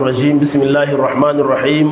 الرجيم بسم الله الرحمن الرحيم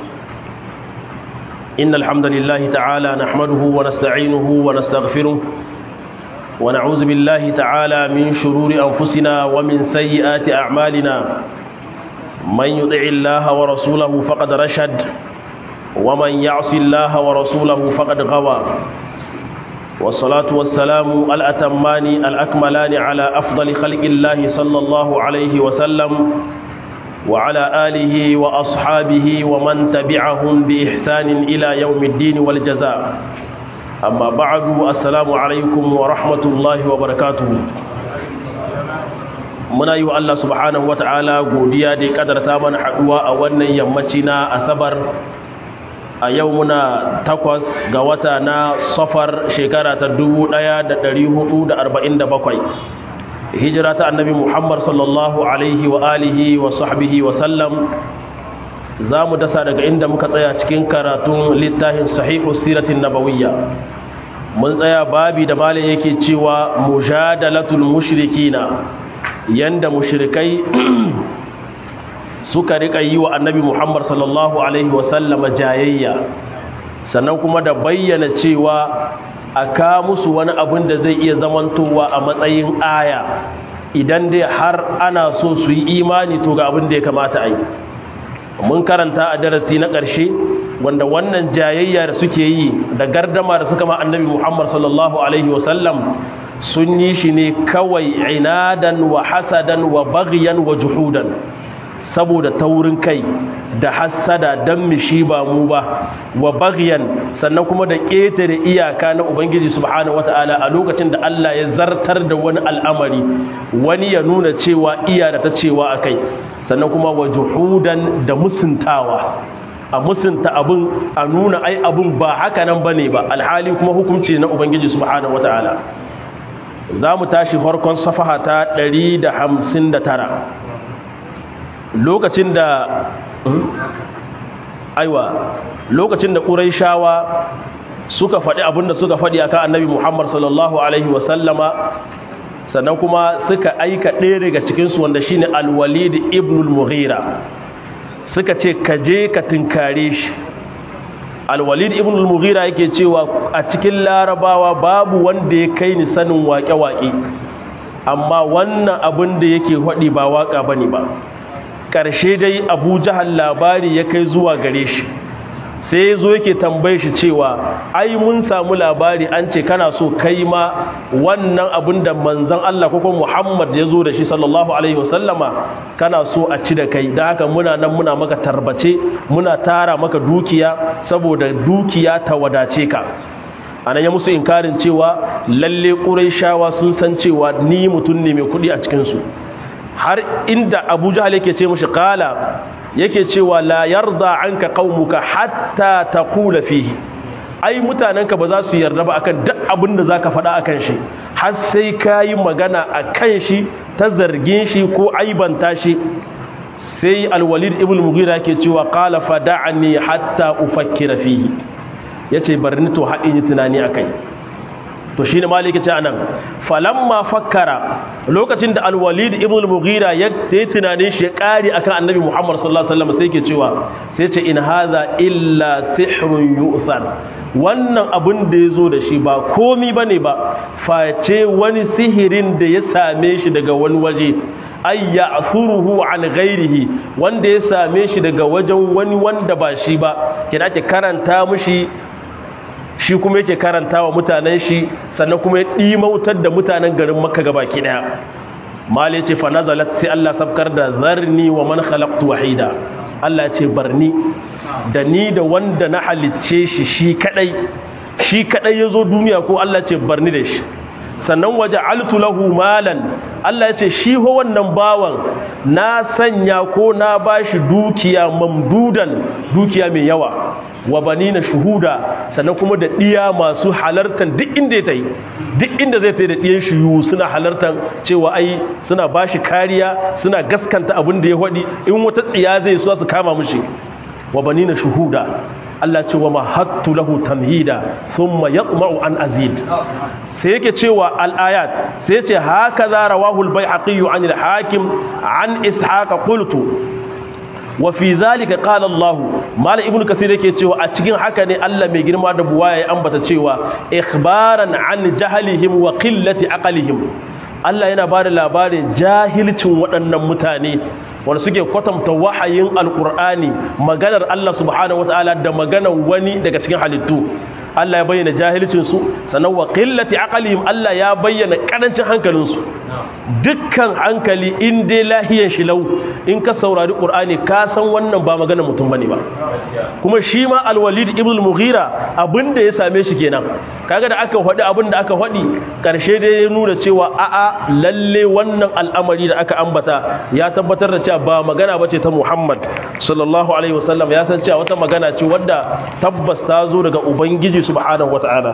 إن الحمد لله تعالى نحمده ونستعينه ونستغفره ونعوذ بالله تعالى من شرور أنفسنا ومن سيئات أعمالنا من يطع الله ورسوله فقد رشد ومن يعص الله ورسوله فقد غوى والصلاة والسلام الأتمان الأكملان على أفضل خلق الله صلى الله عليه وسلم وعلى آله وأصحابه ومن تبعهم بإحسان إلى يوم الدين والجزاء أما بعد السلام عليكم ورحمة الله وبركاته muna yi wa Allah subhanahu wata'ala godiya da ya kadarta mana haduwa a wannan yammaci na asabar a yau muna takwas ga wata na safar shekara ta 1447 hijira ta annabi muhammad sallallahu alaihi wa alihi wa sahbihi wa sallam za mu dasa daga inda muka tsaya cikin karatun littafin sahihu siratin nabawiyya mun tsaya babi da malin yake cewa mujadalatul mushrikina yanda mushrikai suka rika yi wa annabi muhammad sallallahu alaihi wa sallama jayayya sannan kuma da bayyana cewa a ka musu wani abin da zai iya zamantowa a matsayin aya idan dai har ana so su yi imani to ga abin da ya kamata a yi mun karanta a darasi na ƙarshe wanda wannan jayayya da suke yi da gardama da suka ma annabi muhammad sallallahu alaihi wasallam sun yi shi ne kawai inadan wa hasadan wa baghyan wa juhudan saboda taurin kai da hassada don mishi ba mu ba wa bagyan sannan kuma da ƙetare iyaka na ubangiji subhanahu wata'ala a lokacin da Allah ya zartar da wani al'amari wani ya nuna cewa iya da ta cewa a kai sannan kuma wa juhudan da musuntawa a musunta abin a nuna ai abin ba haka nan bane ba alhali kuma hukunci na ubangiji subhanahu wata'ala za mu tashi farkon safaha ta 159 lokacin da aiwa lokacin da ƙuraishawa suka faɗi abinda suka faɗi akan annabi muhammad sallallahu alaihi wasallama sannan kuma suka aika ɗaya daga cikinsu wanda shine alwalid ibn al-mughira suka ce ka je ka tinkare shi alwalid ibn al-mughira yake cewa a cikin larabawa babu wanda ya kai ni sanin waƙe-waƙe amma wannan abin da yake faɗi ba waƙa bane ba ƙarshe dai abu jahal labari ya kai zuwa gare shi sai ya zo yake tambaye shi cewa ai mun samu labari an ce kana so kai ma wannan abin da manzan Allah ko Muhammad ya zo da shi sallallahu alaihi wasallama kana so a ci da kai da haka muna nan muna maka tarbace muna tara maka dukiya saboda dukiya ta wadace ka anan ya musu inkarin cewa lalle ƙurayshawa sun san cewa ni mutum ne mai kuɗi a cikinsu har inda abu jahal yake ce mashi kala yake cewa la yarda anka qaumuka hatta taqula fihi ai mutanenka ba za su yarda ba akan duk abin da zaka faɗa akan shi har sai kayi magana akan shi ta zargin shi ko aibanta shi sai alwalid ibn mughira yake cewa qala fada'ani hatta ufakkira fihi yace barni to haɗin tunani akai to shi ne maliki ce anan falamma fakkara lokacin da alwalid ibn al-mughira ya yi tunanin shi ya kare akan annabi muhammad sallallahu alaihi wasallam sai ke cewa sai ce in hadha illa sihrun yu'thar wannan abin da yazo da shi ba komi bane ba face wani sihirin da ya same shi daga wani waje ay ya'thuruhu an ghairihi wanda ya same shi daga wajen wani wanda ba shi ba kina ke karanta mushi shi kuma yake karanta wa mutanen shi sannan kuma ya ɗimautar da mutanen garin makka gabaki ɗaya mali ce fa nazalat sai Allah sabkar da zarni wa man khalaqtu wahida Allah ce barni da ni da wanda na halicce shi shi kadai shi kadai yazo duniya ko Allah ce barni da shi sannan waje altu lahu malan Allah ya ce shi ho wannan bawan na sanya ko na bashi dukiya mamdudan dukiya mai yawa wa banina shuhuda sannan kuma da diya masu halartar duk inda ya yi duk inda zai tai da diyan shiyu suna halartar cewa ai suna bashi kariya suna gaskanta abin da ya hadi in wata tsiya zai so su kama mishi wa banina shuhuda Allah ce wa mahattu lahu tamhida thumma yatma'u an azid sai yake cewa al-ayat sai yace haka za rawahu al-baihaqi an al-hakim an ishaq qultu wa fi zalika qala Allah mal ibnu kasir yake cewa a cikin haka ne Allah mai girma da buwaya ya ambata cewa ikhbaran an jahlihim wa qillati aqlihim Allah yana bada labarin jahilcin waɗannan mutane wanda suke kwatanta wahayin alkur'ani maganar Allah subhanahu wataala da maganar wani daga cikin halittu Allah ya bayyana jahilcinsu sannan wa qillati aqlihim Allah ya bayyana karancin hankalinsu dukkan hankali in dai lahiyan shi lau in ka saurari qur'ani ka san wannan ba maganar mutum bane ba kuma shi ma al-walid ibn al-mughira abinda ya same shi kenan kaga da aka faɗi abinda aka faɗi karshe dai ya nuna cewa a'a lalle wannan al'amari da aka ambata ya tabbatar da cewa ba magana bace ta Muhammad sallallahu alaihi wasallam ya san cewa wata magana ce wadda tabbas ta zo daga ubangiji subhanahu wata'ala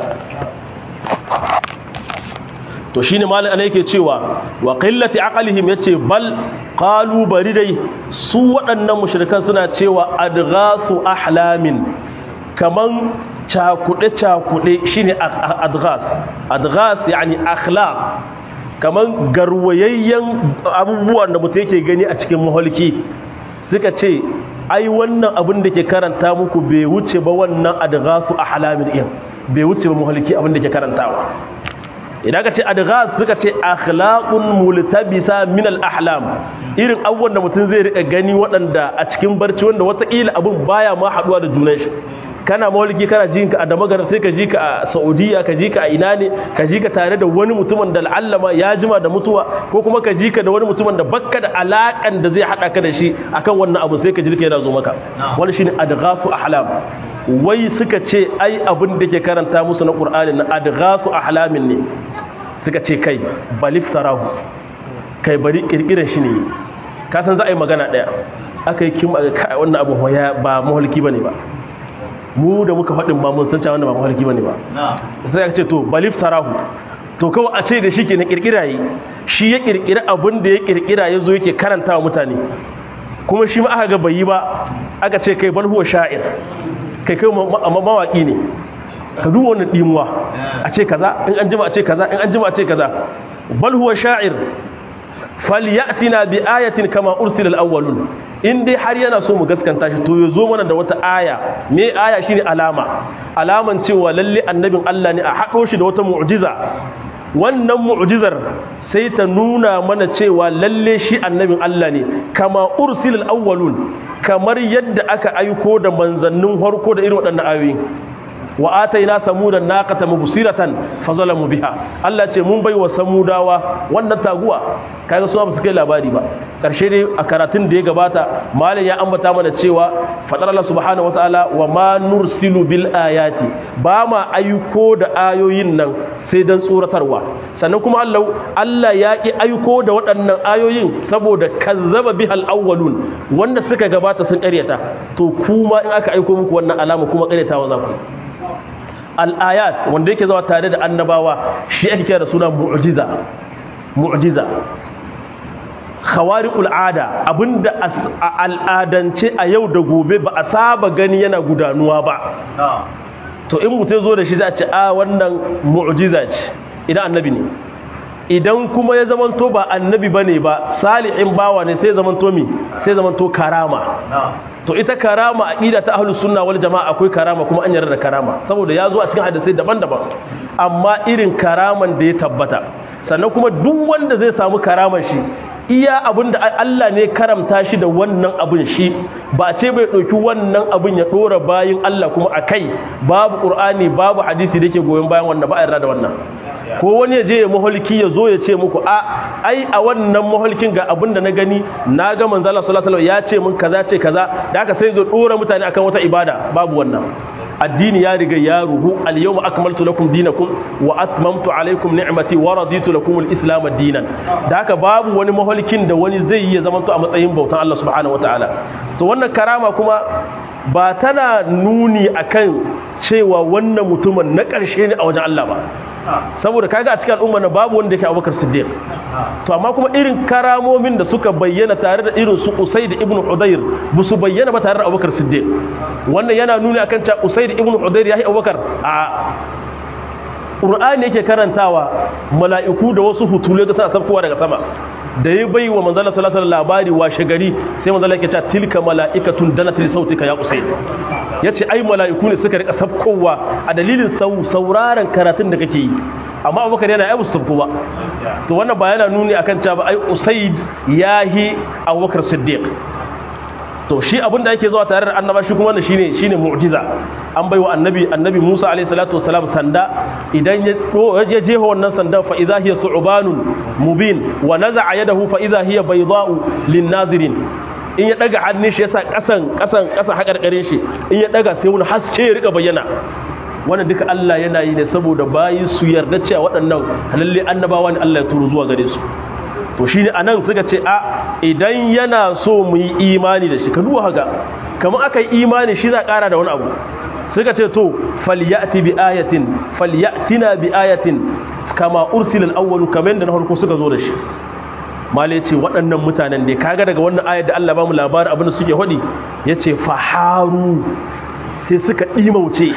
to shine malin ana yake cewa wa qillati aqlihim yace bal qalu bari dai su waɗannan mushrikan suna cewa adghasu ahlamin kaman cakude cakude shine adghas adghas yani akhlaq kaman garwayayyen abubuwan da mutum yake gani a cikin maholki suka ce ai wannan abin da ke karanta muku bai wuce ba wannan adghasu ahlamin din bai wuce ba maholki abin da ke karantawa idan ka ce adghas suka ce akhlaqun multabisa min al-ahlam irin abubuwan da mutum zai rika gani waɗanda a cikin barci wanda wataƙila abin baya ma haɗuwa da junan shi kana mawalki kana jin ka a damagar sai ka ji ka a saudiya ka ji ka a ina ne ka ji ka tare da wani mutumin da al'allama ya jima da mutuwa ko kuma ka ji ka da wani mutumin da bakka da alaƙan da zai haɗa ka da shi akan wannan abu sai ka ji ka yana zo maka wani shine adghasu ahlam wai suka ce ai abin da ke karanta musu na qur'ani na adghasu ahlamin ne suka ce kai baliftarahu kai bari kirkirar shi ne ka san za a yi magana ɗaya aka yi kim wannan abu ba mahalki bane ba mu da muka faɗin ma mun san cewa wannan ba mafarki bane ba sai aka ce to balif tarahu to kawai a ce da shi ke na kirkira yi shi ya kirkira abin da ya kirkira ya zo yake karanta wa mutane kuma shi ma aka ga bai yi ba aka ce kai bal huwa sha'ir kai kai mawaki ne ka duba wannan dimuwa a ce kaza in an jima a ce kaza in an jima a ce kaza bal huwa sha'ir falyatina bi ayatin kama ursila al-awwalun in dai har yana so mu gaskanta shi to ya zo mana da wata aya me aya shine alama alaman cewa lalle annabin Allah ne a haɗo shi da wata mu'jiza wannan mu'jizar sai ta nuna mana cewa lalle shi annabin Allah ne kama ursilal awwalun kamar yadda aka aiko da manzannin harko da irin waɗannan ayoyi wa ataina samuda naqata mubsiratan fazalamu biha Allah ce mun baiwa samudawa wannan taguwa kaga su ba su kai labari ba karshe dai a karatun da ya gabata malam ya ambata mana cewa fadar Allah subhanahu wataala wa ma nursilu bil ayati ba ma aiko da ayoyin nan sai dan tsoratarwa sannan kuma Allah Allah ya ki aiko da waɗannan ayoyin saboda kazzaba bihal awwalun wanda suka gabata sun ƙaryata to kuma in aka aiko muku wannan alama kuma ƙaryatawa za ku al'ayat wanda yake zawa tare da annabawa shi ake kira da suna mu'jiza mu'jiza khawariqul ada abinda a al'adance a yau da gobe ba a saba gani yana gudanuwa ba to in mutum zo da shi za a ce a wannan mu'jiza ce idan annabi ne idan kuma ya zamanto ba annabi bane ba salihin bawa ne sai zamanto mi sai zamanto karama to ita karama aqida ta ahlus sunna wal jamaa akwai karama kuma an yarda da karama saboda ya zo a cikin hadisai daban-daban amma irin karaman da ya tabbata sannan kuma duk wanda zai samu karaman shi iya abin da Allah ne karamta shi da wannan abin shi ba ce bai ɗauki wannan abin ya ɗora bayin Allah kuma a kai babu ƙur'ani babu hadisi da ke goyon bayan wannan ba a yarda da wannan ko wani ya je ya maholki ya zo ya ce muku a ai a wannan maholkin ga abin da na gani na ga manzala sallallahu alaihi ya ce mun kaza ce kaza da aka sai zo ɗora mutane akan wata ibada babu wannan addini ya riga ya ruhu al-yawma akmaltu lakum dinakum wa atmamtu alaykum ni'mati wa raditu lakum al-islam dinan da haka babu wani maholkin da wani zai yi ya zama a matsayin bautan Allah subhanahu wataala to wannan karama kuma ba tana nuni akan cewa wannan mutumin na ƙarshe ne a wajen Allah ba saboda kaga a cikin al'umma na babu wanda yake Abubakar Siddiq to amma kuma irin karamomin da suka bayyana tare da irin su Usayd ibn Hudayr ba su bayyana ba tare da Abubakar Siddiq wannan yana nuni akan cewa Usayd ibn Hudayr yayi Abubakar a Qur'ani yake karantawa mala'iku da wasu hutule da suna saukowa daga sama da ya bai wa manzala sallallahu alaihi labari washe gari sai manzala yake cewa tilka mala'ikatun danat li sautika ya usayd yace ai mala'iku ne suka rika sabkowa a dalilin sauraron karatun da kake yi amma abubakar yana ai musu ba to wannan ba yana nuni akan cewa ba ai usayd yahi abubakar siddiq to shi abinda yake zuwa tare da annaba shi kuma wannan shine shine mu'jiza an baiwa annabi annabi Musa alayhi salatu wassalam sanda idan ya ya jefa wannan sanda fa idha hiya su'banun mubin wa naza'a yadahu fa idha hiya bayda'u lin-nazirin in ya daga hannun shi yasa kasan kasan kasan hakarkarin shi in ya daga sai wani haske ya rika bayyana wannan duka Allah yana yi ne saboda bayi su yarda cewa waɗannan lalle annabawa ne Allah ya turo zuwa gare su to shine anan suka ce a idan yana so mu yi imani da shi ka duba haka kamar aka yi imani shi za ƙara da wani abu suka ce to falyati bi ayatin falyatina bi ayatin kama ursila al-awwal kamar da na farko suka zo da shi mala yace waɗannan mutanen da kaga daga wannan ayat da Allah ba mu labarin abin da suke hodi yace faharu sai suka dimauce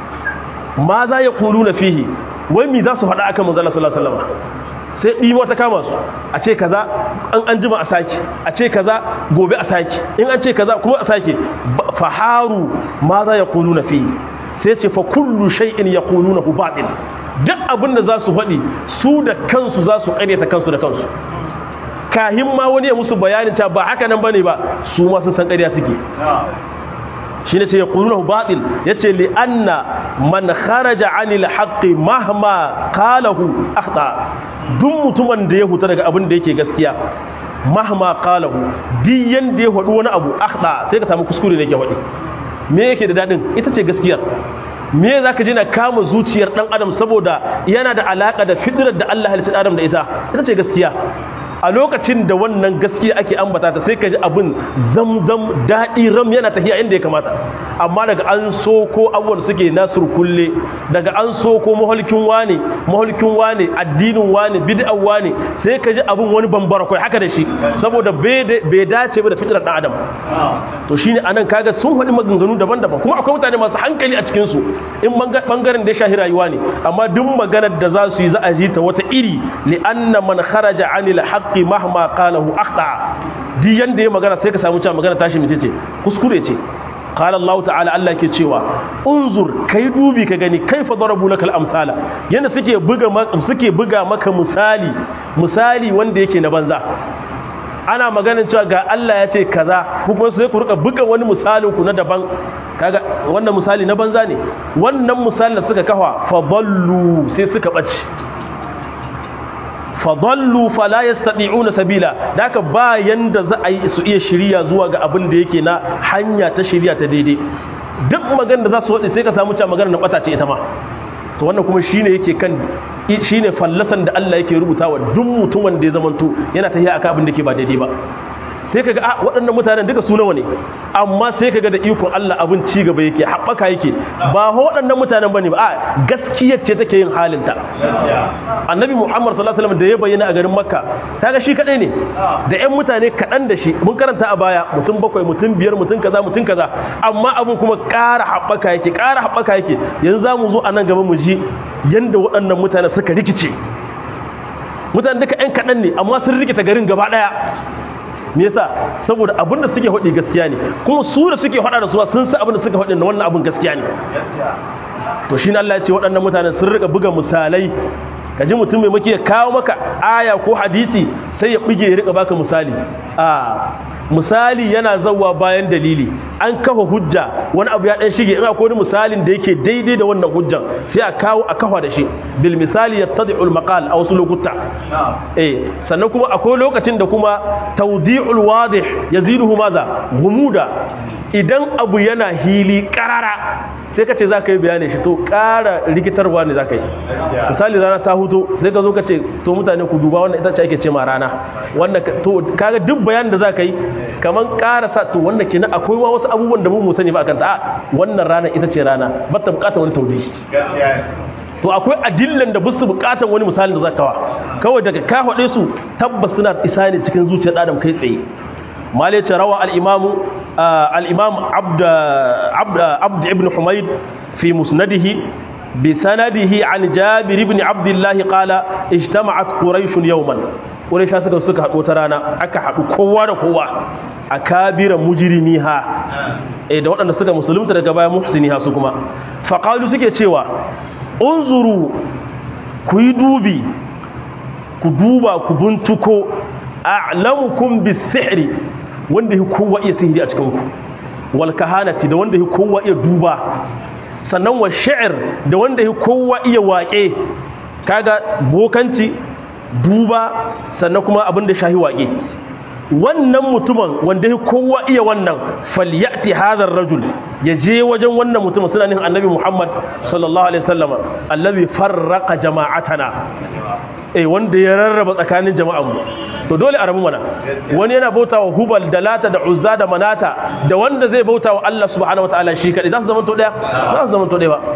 ma za ya kuluna fihi wai mi za su faɗa akan manzo Allah sallallahu alaihi wasallam sai ɗimo ta kama su a ce kaza an an jima a sake a ce kaza gobe a sake in an ce kaza kuma a sake faharu ma za ya kulu na fi sai ce fa kullu shay'in ya kulu na batil duk abin da za su faɗi su da kansu za su ƙaryata kansu da kansu kahin ma wani ya musu bayanin ta ba haka nan bane ba su ma sun san ƙarya suke shi ne ce ya ƙununahu baɗil ya ce li'anna man kharaja anil haqqi mahma qalahu akhta duk mutumin da ya huta daga abin da yake gaskiya mahma qalahu duk yanda ya faɗi wani abu akhta sai ka samu kuskure ne yake faɗi me yake da dadin ita ce gaskiyar me za ka ji na kama zuciyar ɗan adam saboda yana da alaƙa da fitirar da Allah halittar adam da ita ita ce gaskiya a lokacin da wannan gaskiya ake ambata ta sai ka ji abin zamzam daɗi ram yana tafiya inda ya kamata amma daga an so ko abubuwan suke nasur kulle daga an so ko mahalkin wane mahalkin wane addinin wane bid'an wane sai ka ji abin wani bambara kai haka da shi saboda bai dace ba da fitrar ɗan adam to shine anan kaga sun faɗi maganganu daban-daban kuma akwai mutane masu hankali a cikin su in bangaren da ya shahi rayuwa ne amma duk maganar da za su yi za a ji ta wata iri li anna man kharaja anil haqqi mahma qalahu akhta di yanda ya magana sai ka samu cewa magana tashi mace ce kuskure ce qala Allah ta'ala Allah ke cewa unzur kai dubi ka gani kaifa darabu lakal amsala yanda suke buga suke buga maka misali misali wanda yake na banza ana maganin cewa ga Allah ya ce kaza kuma sai ku rika buga wani misalin ku na daban kaga wannan misali na banza ne wannan misalin da suka kafa fa dallu sai suka bace fadallu fala yastati'una sabila daka ba yanda za a yi su iya shiriya zuwa ga abin da yake na hanya ta shiriya ta daidai duk magana da za su wadi sai ka samu cewa magana na bata ce ita ma to wannan kuma shine yake kan shine fallasan da Allah yake rubutawa duk mutumin da ya zamanto yana tafiya akan abin da ke ba daidai ba sai kaga a waɗannan mutanen duka su nawa ne amma sai kaga da ikon Allah abin ci gaba yake haɓaka yake ba waɗannan mutanen bane ba a gaskiyar ce take yin halinta annabi Muhammad sallallahu alaihi wasallam da ya bayyana a garin Makka kaga shi kadai ne da ƴan mutane kaɗan da shi mun karanta a baya mutum bakwai mutum biyar mutum kaza mutum kaza amma abin kuma ƙara haɓaka yake ƙara haɓaka yake yanzu za mu zo a nan gaba mu ji yanda waɗannan mutane suka rikice mutane duka ƴan kaɗan ne amma sun rikita garin gaba ɗaya me yasa saboda abin da suke faɗi gaskiya ne kuma su da suke faɗa da suwa sun san abin da suka faɗi da wannan abin gaskiya ne to shi ne Allah ya ce waɗannan mutanen sun rika buga misalai ka ji mutum mai maki ya kawo maka aya ko hadisi sai ya bige ya rika baka misali a misali yana zawa bayan dalili an kafa hujja wani abu ya dan shige in akwai wani misalin da yake daidai da wannan hujjan sai a kawo a kafa da shi bil misali yattadi'u al maqal a wasu lokuta eh sannan kuma akwai lokacin da kuma tawdi'ul wadih yaziduhu madha gumuda idan abu yana hili karara sai ka ce za ka yi bayanin shi to ƙara rikitarwa ne za ka yi misali rana ta huto sai ka zo ka ce to mutane ku duba wannan ita ce ake ce ma rana wanda to kaga duk bayanin da za ka yi kamar ƙara sa to wanda kenan akwai wa wasu abubuwan da mu mu sani ba akan ta wannan rana ita ce rana ba ta bukatar wani taudi to akwai adillan da busu bukatar wani misalin da za ka wa kawai daga ka haɗe su tabbas suna isa ne cikin zuciyar adam kai tsaye malai ce rawa al-imamu الإمام عبد عبد عبد ابن حميد في مسنده بسنده عن جابر بن عبد الله قال اجتمعت قريش يوما quraisha suka suka haɗo ta rana aka haɗu kowa da kowa akabira mujrimiha eh da waɗanda suka musulunta daga baya muhsiniha su kuma faqalu suke cewa unzuru ku yi dubi ku duba ku buntuko a'lamukum bis-sihri wanda yake kowa iya sihiri a cikin ku wal kahanati da wanda yake kowa iya duba sannan wa shi'r da wanda yake kowa iya waƙe kaga bokanci duba sannan kuma abin da shahi waƙe wannan mutumin wanda ya kowa iya wannan falyati hadar rajul ya je wajen wannan mutumin suna nihin annabi muhammad sallallahu alaihi wasallam allazi farraqa jama'atana eh wanda ya rarraba tsakanin jama'an mu to dole a rabu mana wani yana bautawa hubal da lata da uzza da manata da wanda zai bautawa Allah subhanahu wataala shi kadai za su zama to daya za su zama to daya ba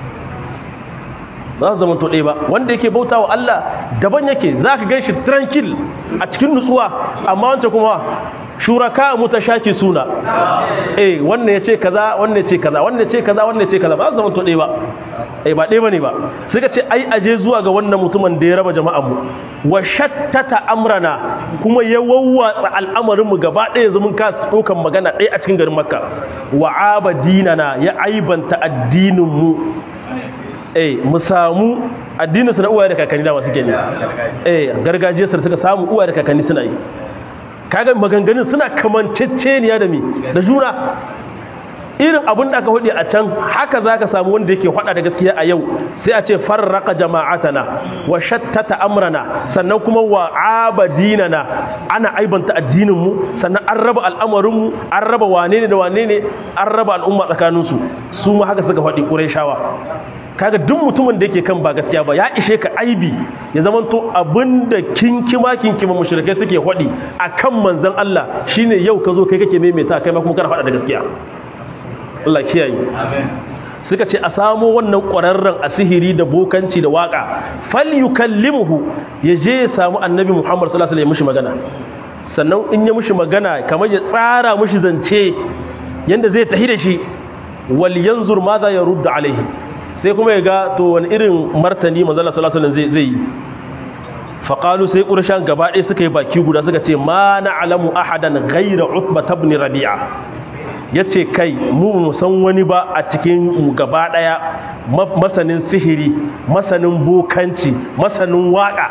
ba su zama to ɗaya ba wanda yake bauta wa Allah daban yake za ka gan shi tranquil a cikin nutsuwa amma wancan kuma shuraka mutashaki suna eh wannan ya ce kaza wannan ya ce kaza wannan ya ce kaza wannan ya ce kaza ba su zama to ɗaya ba eh ba ɗaya bane ba suka ce ai aje zuwa ga wannan mutumin da ya raba jama'an mu wa shattata amrana kuma ya wawwatsa al'amarin mu gaba ɗaya zaman ka ɗaukan magana ɗaya a cikin garin makka wa abadinana ya aibanta addinin mu eh mu samu addinin su na uwaye da kakanni da masu gani eh gargajiyar su suka samu uwaye da kakanni suna yi kaga maganganun suna kamanceceniya da mi da juna irin abin da aka hudu a can haka za ka samu wanda yake hada da gaskiya a yau sai a ce farraka jama'atana wa shattata amrana sannan kuma wa abadinana ana aibanta addininmu sannan an raba al'amarinmu an raba wane ne da wane ne an raba al'umma tsakaninsu su ma haka suka faɗi ƙurai kaga duk mutumin da yake kan ba gaskiya ba ya ishe ka aibi ya zamanto abinda kinkima kinkima mushrikai suke hodi akan manzon Allah shine yau ka zo kai kake maimaita kai ma kuma kana faɗa da gaskiya Allah kiyaye amen suka ce a samo wannan ƙwararren a sihiri da bokanci da waka fal yukallimuhu ya je ya samu annabi Muhammad sallallahu alaihi wasallam ya mishi magana sannan in ya mishi magana kamar ya tsara mishi zance yanda zai tahi da shi wal yanzur madha yaruddu alaihi sai kuma ya ga to wani irin martani manzala sallallahu alaihi zai yi faqalu sai qurashan gaba ɗaya suka yi baki guda suka ce ma na'lamu ahadan ghayra utba ibn rabi'a yace kai mu mu san wani ba a cikin mu gaba ɗaya masanin sihiri masanin bokanci masanin waka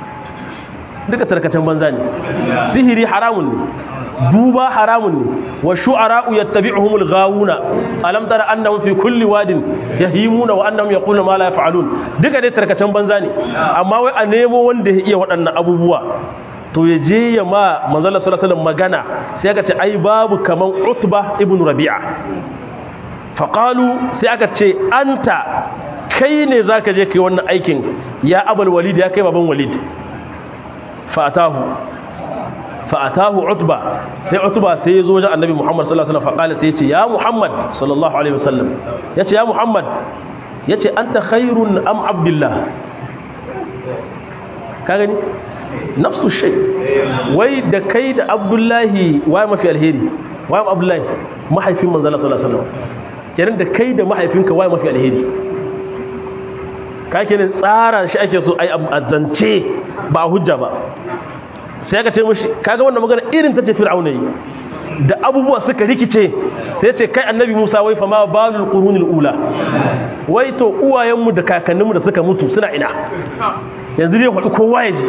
duka tarkacen banza ne sihiri haramun ne duba haramun ne wa shu'ara'u yattabi'uhumul ghawuna alam tara annahum fi kulli wadin yahimuna wa annahum yaquluna ma la yaf'alun duka dai tarkacen banza ne amma wai a nemo wanda ya iya waɗannan abubuwa to ya je ya ma manzala sallallahu alaihi magana sai aka ce ai babu kaman utba ibn rabi'a faqalu sai aka ce anta kai ne zaka je kai wannan aikin ya abul walid ya kai baban walid fa'atahu fa'atahu utba sai utba sai ya zo wajen annabi muhammad sallallahu alaihi wasallam faqala sai ya ce ya muhammad sallallahu alaihi wasallam ya ce ya muhammad ya ce anta khairun am abdullah ka gani nafsu shay wai da kai da abdullahi waye mafi alheri waye abdullahi mahaifin manzala sallallahu alaihi wasallam kenan da kai da mahaifinka waye mafi alheri ka kenan tsara shi ake so ai azance ba hujja ba sai aka ce mashi kaga wannan magana irin ta ce fir'auna yi da abubuwa suka rikice sai ce kai annabi Musa wai fa ma balul qurunil ula wai to uwayenmu da kakanninmu da suka mutu suna ina yanzu dai faɗi kowa ya ji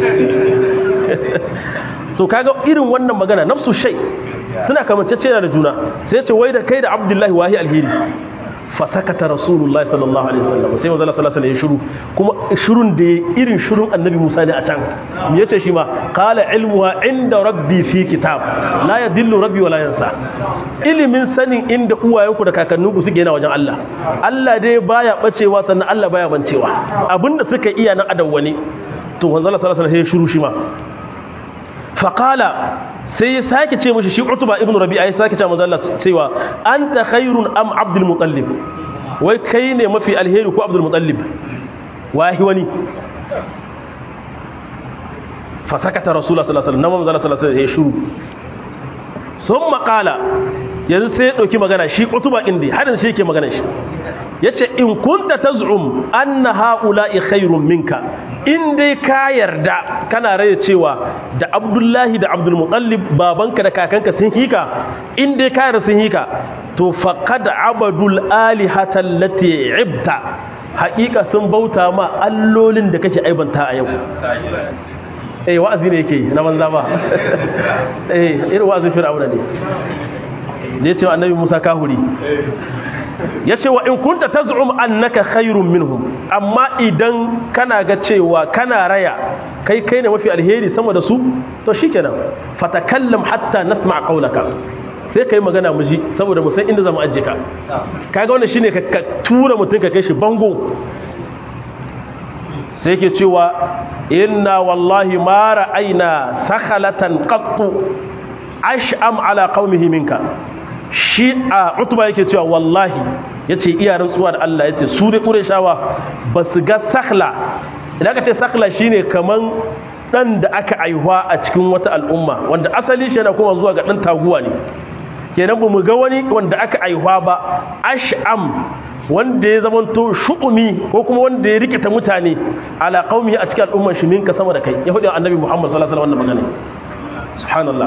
to kaga irin wannan magana nafsu shay suna kamantacce da juna sai ce wai da kai da Abdullahi wahi alheri fasakata rasulullahi sallallahu alaihi wasallam sai manzo sallallahu alaihi wasallam ya shiru kuma shirun da irin shirun annabi Musa ne a can me yace shi ma qala ilmuha inda rabbi fi kitab la yadillu rabbi wala yansa ilimin sanin inda uwayenku da kakanninku suke yana wajen Allah Allah dai baya bacewa sannan Allah baya bancewa abinda suka iya nan adawwani to manzo sallallahu alaihi wasallam ya shiru shi ma faqala sai ya sake ce mashi shi utuba ibnu rabi'a ya sake ce manzo Allah cewa anta khairun am abdul mutallib wai kai ne mafi alheri ko abdul mutallib wahi wani fa sakata rasulullah sallallahu alaihi wasallam manzo sallallahu alaihi wasallam ya shiru summa qala yanzu sai ya dauki magana shi utuba indi hadin shi yake magana shi yace in kunta taz'um anna haula'i khairun minka in dai ka yarda kana raya cewa da abdullahi da abdulmutallib babanka da kakanka sun hika in dai ka yarda sun hika to faqad abadul alihata allati ibta haƙiƙa sun bauta ma allolin da kake aibanta a yau eh wa'azi ne yake na banza ba eh irin wa'azin fir'auna ne da ya ce wa annabi musa kahuri ya ce wa in kunta taz'um annaka khairun minhum amma idan kana ga cewa kana raya kai kai ne mafi alheri sama da su to shikenan fatakallam hatta nasma qawlaka sai kai magana mu ji saboda mu san inda zamu ajje ka kaga wannan shine ka tura mutun ka kai shi bango sai ke cewa inna wallahi ma ra'ayna sakhalatan qattu ash'am ala qaumihi minka shi a utuba yake cewa wallahi yace iya rantsuwa da Allah yace su da qurayshawa basu ga sakhla idan ka ce sakhla shine kaman dan da aka aihuwa a cikin wata al'umma wanda asali shi yana kuma zuwa ga dan taguwa ne kenan ba mu ga wani wanda aka aihuwa ba ash'am wanda ya zamanto shu'umi ko kuma wanda ya rikita mutane ala qaumi a cikin al'ummar shi minka sama da kai ya hudu annabi Muhammad sallallahu alaihi wasallam wannan magana subhanallah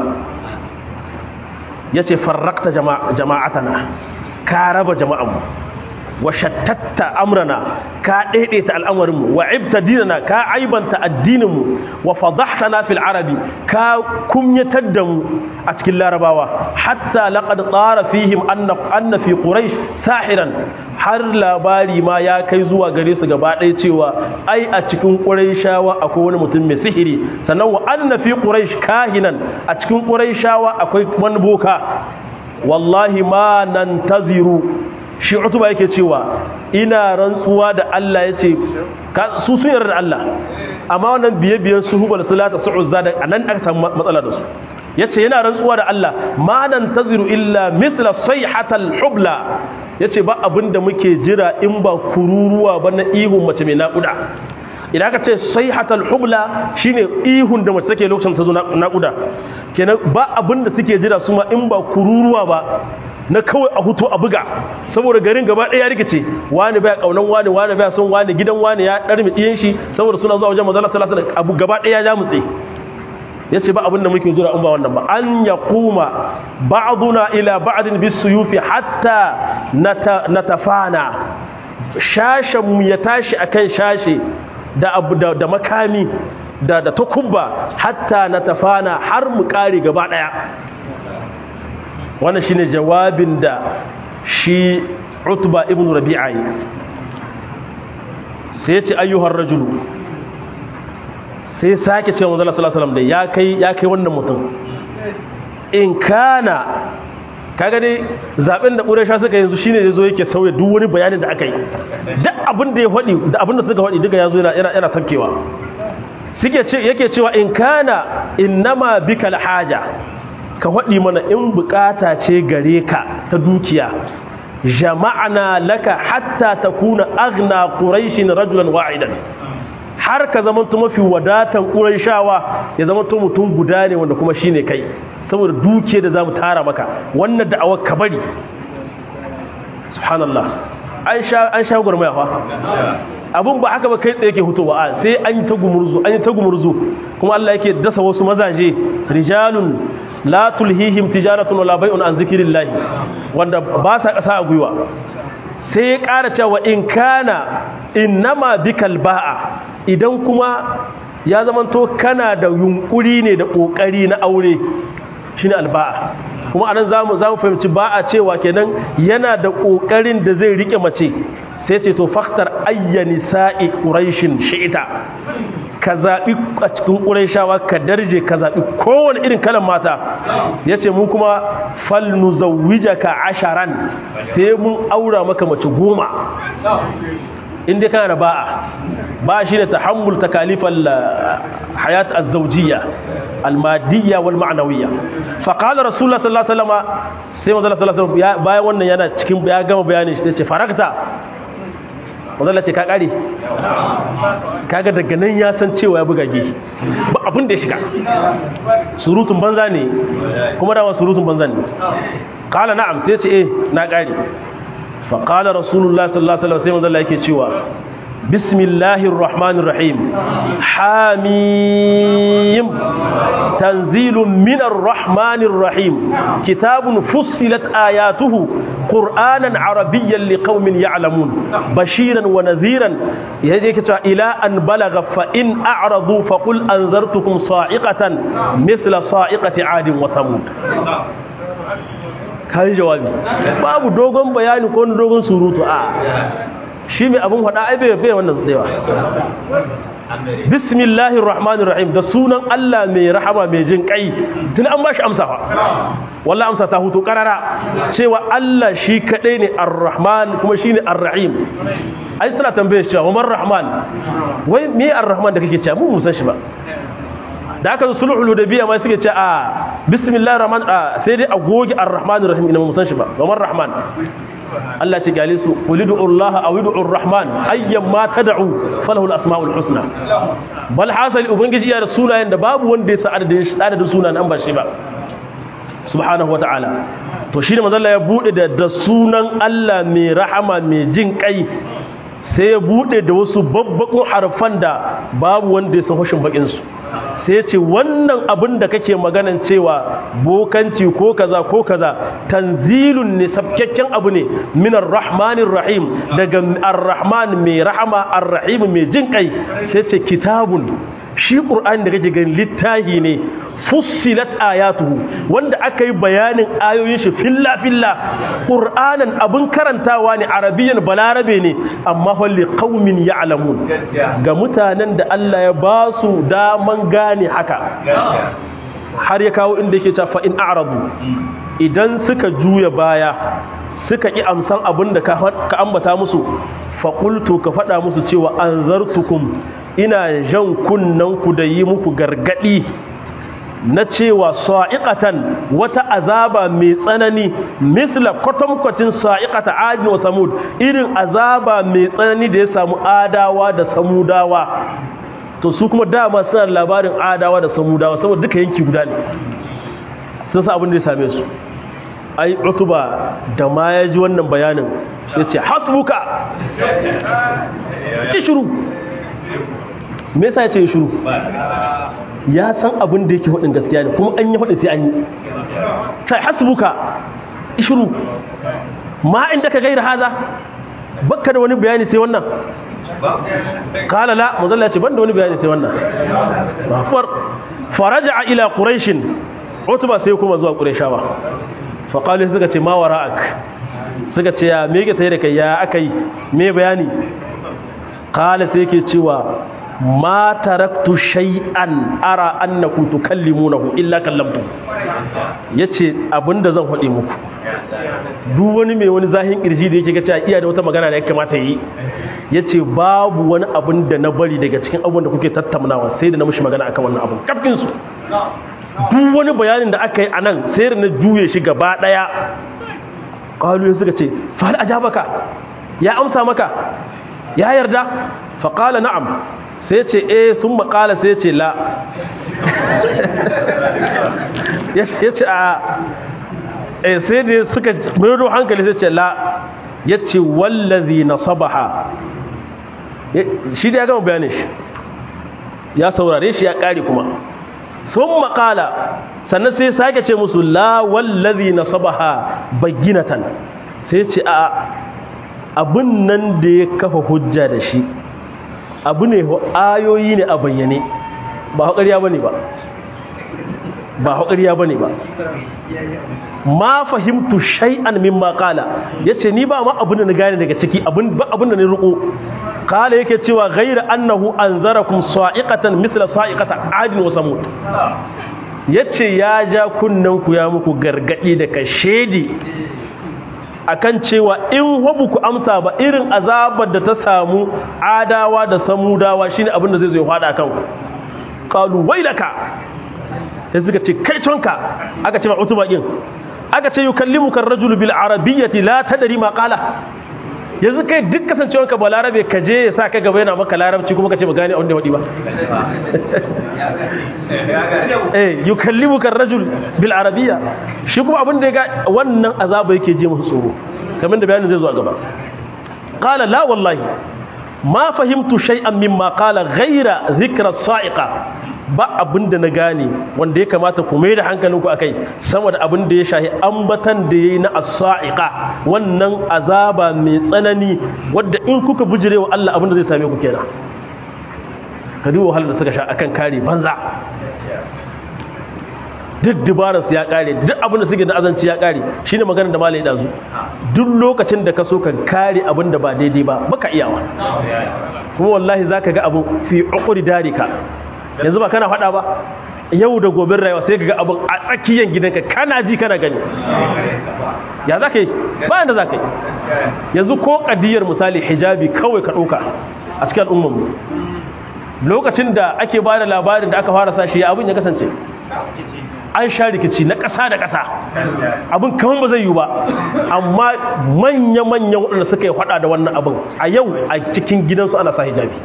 yace farraqta jama'atana ka raba jama'anmu wa shattatta amrana ka daidaita al'amarinmu wa ibta dinana ka aibanta addininmu wa fadahtana fil arabi ka kumyatar da mu a cikin larabawa hatta laqad tsara fihim anna anna fi quraish sahiran har labari ma ya kai zuwa gare su gaba ɗaya cewa ai a cikin quraishawa akwai wani mutum mai sihiri sannan wa anna fi quraish kahinan a cikin quraishawa akwai wani boka wallahi ma nantaziru shi utuba yake cewa ina rantsuwa da Allah ya ce su sun yarda da Allah amma wannan biye-biyen su hubal salata su uzza da anan aka samu matsala da su yace yana rantsuwa da Allah ma nan taziru illa mithla sayhatal hubla yace ba abinda muke jira in ba kururuwa ba na ihun mace mai naƙuda idan aka ce sayhatal hubla shine ihun da mace take lokacin ta zo naƙuda kenan ba abinda suke jira su ma in ba kururuwa ba na kawai a hutu a buga saboda garin gaba ɗaya ya rikice wani baya kaunan wani wani baya son wani gidan wani ya ɗarmi ɗiyan shi saboda suna zuwa wajen manzala sallallahu alaihi wasallam abu gaba ɗaya ya mutse yace ba abin da muke jira in ba wannan ba an yaquma ba'duna ila ba'din bisuyufi hatta natafana shashan mu ya tashi akan shashe da abu da makami da da takubba hatta natafana har mu kare gaba ɗaya wannan shine jawabin da shi utba ibn rabi'a yi sai ya ce ayyuhar rajulu sai sake cewa manzo sallallahu alaihi wasallam da ya kai ya kai wannan mutum in kana kaga dai zaben da Quraysha suka yanzu shine yazo yake sauya duk wani bayanin da aka yi duk abin da ya faɗi da abin da suka faɗi duka yazo yana yana yana sarkewa suke ce yake cewa in kana innama bikal haja ka faɗi mana in bukata ce gare ka ta dukiya jama'ana laka hatta takuna aghna quraishin rajulan wa'idan har ka zama to mafi wadatan quraishawa ya zama to mutum guda ne wanda kuma shine kai saboda dukiya da zamu tara maka wannan da'awar ka bari subhanallah an sha an sha gurmaya fa abun ba haka ba kai tsaye ke hutowa a sai an yi ta gumurzu an yi ta gumurzu kuma Allah yake dasa wasu mazaje rijalun la tulhihim tijaratun wala bai'un an zikrillah wanda ba sa kasa a gwiwa sai ya ƙara cewa in kana innama bikal ba'a idan kuma ya zamanto kana da yunkuri ne da kokari na aure shine alba'a kuma anan zamu zamu fahimci ba'a cewa kenan yana da kokarin da zai rike mace sai ce to faktar ayyani sa'i quraishin shi'ita ka zaɓi a cikin ƙuraishawa ka darje ka zaɓi kowane irin kalan mata ya ce mu kuma falnu zawija ka asharan sai mun aura maka mace goma inda kana da ba'a ba shi ne ta hambul ta kalifan hayat azzaujiya almadiyya wal ma'anawiyya faƙalar rasulullah sallallahu alaihi wasallam sai manzala sallallahu alaihi wasallam bayan wannan yana cikin ya gama bayanin shi ce farakta manzala ce ka kare kaga daga nan ya san cewa ya bugage ba abin da ya shiga surutun banza ne kuma dama surutun banza ne kala na'am sai ce eh na kare fa qala rasulullah sallallahu alaihi wasallam sai manzala yake cewa bismillahir rahmanir rahim hamim tanzilun minar rahmanir rahim kitabun fussilat ayatuhu qur'anan arabiyyan liqaumin ya'lamun bashiran wa nadhiran yaje yake cewa ila an balagha fa in a'radu fa qul anzartukum sa'iqatan mithla sa'iqati 'adin wa samud kai jawabi babu dogon bayani ko dogon surutu a shi mai abin faɗa ai bai bai wannan tsayawa bismillahir rahmanir rahim da sunan Allah mai rahama mai jin kai tun an bashi amsa fa wallahi amsa ta hutu karara cewa Allah shi kadai ne ar-rahman kuma shine ar-rahim ai suna tambaye shi cewa man rahman wai me ar-rahman da kake cewa mu musan shi ba da aka zo sulhul hudaybiya ma suke ce a bismillahir rahman sai dai a goge ar-rahmanir rahim ina musan shi ba man rahman Allah ce gale su qulidu Allah aw ud'u ar-rahman ayyam ma tad'u falahu al-asma'ul husna bal hasali ubangiji ya da sunayen da babu wanda ya sa adadin adadin sunan an ba shi ba subhanahu wata'ala to shine manzo Allah ya bude da da sunan Allah mai rahama mai jin kai sai ya bude da wasu babbakun harfan da babu wanda ya san hushin bakin su sai ya ce wannan abin da kake maganan cewa bokanci ko kaza ko kaza tanzilun ne sabkakken abu ne minar rahmanir rahim daga ar-rahman mai rahama ar-rahim mai jin kai sai ce kitabun shi ƙur'ani da kake gani littahi ne fussilat ayatuhu wanda aka yi bayanin ayoyin shi filla filla ƙur'anin abin karantawa ne arabiyan balarabe ne amma falli qaumin ya'lamun ga mutanen da Allah ya ba su daman gane haka har ya kawo inda yake cewa fa in a'radu idan suka juya baya suka ƙi amsan abin da ka ambata musu faƙultu ka faɗa musu cewa an zartukum ina jan kunnanku da yi muku gargaɗi na cewa sa'iƙatan wata azaba mai tsanani misla kwatankwacin sa'iƙata adin wa samud irin azaba mai tsanani da ya samu adawa da samudawa to su kuma dama suna labarin adawa da samudawa saboda duka yanki guda ne sun sa abin da ya same su ai utuba da ma ya ji wannan bayanin ya ce hasbuka ki shiru me yasa ya ce shiru ya san abin da yake hudin gaskiya ne kuma an yi hudin sai an yi sai hasbuka shiru ma inda ka gaira haza bakka da wani bayani sai wannan kala la muzalla ce banda wani bayani sai wannan akbar faraja ila quraish utba sai kuma zuwa qurayshawa fa qalu suka ce ma wara'ak suka ce ya me yake tayi da kai ya akai me bayani kala sai yake cewa ma taraktu shay'an ara annakum tukallimunahu illa kallamtu yace abinda zan faɗi muku duk wani mai wani zahin kirji da yake ga cewa iya da wata magana da ya kamata yi yace babu wani abin da na bari daga cikin abubuwan da kuke tattaunawa sai da na mushi magana akan wannan abun kafkin su duk wani bayanin da aka yi anan sai da na juye shi gaba daya qalu suka ce fa hal ajabaka ya amsa maka ya yarda fa qala na'am sai ce eh sun makala sai ce la ya ce a eh sai da suka mero hankali sai ce la ya ce wallazi na sabaha shi da ya gama bayanin shi ya saurare shi ya kare kuma sun makala sannan sai sake ce musu la wallazi na sabaha baginatan sai ce a abin nan da ya kafa hujja da shi abu ne ayoyi ne a bayyane ba haƙariya ba ne ba ba haƙariya ba ne ba ma fahimtu shay'an min maƙala ya ce ni ba ma abin da na gane daga ciki abin da na riƙo kala yake cewa gaira annahu an zarakun sa'iƙatan misla sa'iƙata adin wa samud ya ce ya ja kunnanku ya muku gargaɗi da kashedi akan cewa in hobu ku amsa ba irin azabar da ta samu adawa da samudawa shine abin da zai zo ya fada kan qalu wailaka sai suka ce kai tonka aka ce ma utuba din aka ce yukallimuka ar-rajul bil arabiyyati la tadri ma qala yanzu kai duk kasancewarka ba larabe ka je ya sa ka gaba yana maka larabci kuma ka ce ba gane a wanda ya wadi ba eh yukallimuka ar-rajul bil arabiyya shi kuma abin da ya ga wannan azaba yake je musu tsoro kamar da bayanin zai zo a gaba qala la wallahi ma fahimtu shay'an mimma qala ghayra dhikra sa'iqa ba abinda na gane wanda ya kamata ku mai da hankalinku akai sama da abin da ya shahi ambatan da yayi na as-sa'iqa wannan azaba mai tsanani wanda in kuka bujirewa Allah abin da zai same ku kenan ka duba wahalar da suka sha akan kare banza duk dubararsu ya kare duk abin da suke da azanci ya kare shine maganar da malai dazu duk lokacin da ka so ka kare abin da ba daidai ba baka iyawa kuma wallahi zaka ga abu fi uqri darika yanzu ba kana faɗa ba yau da gobin rayuwa sai ka ga abin a tsakiyar gidanka kana ji kana gani ya zaka yi ba yanda zaka yi yanzu ko kadiyar misali hijabi kawai ka ɗauka a cikin al'ummar mu lokacin da ake ba da labarin da aka fara sashi abin ya kasance an sha rikici na ƙasa da ƙasa abin kamar ba zai yi ba amma manya-manyan waɗanda suka yi faɗa da wannan abin a yau a cikin gidansu ana sa hijabi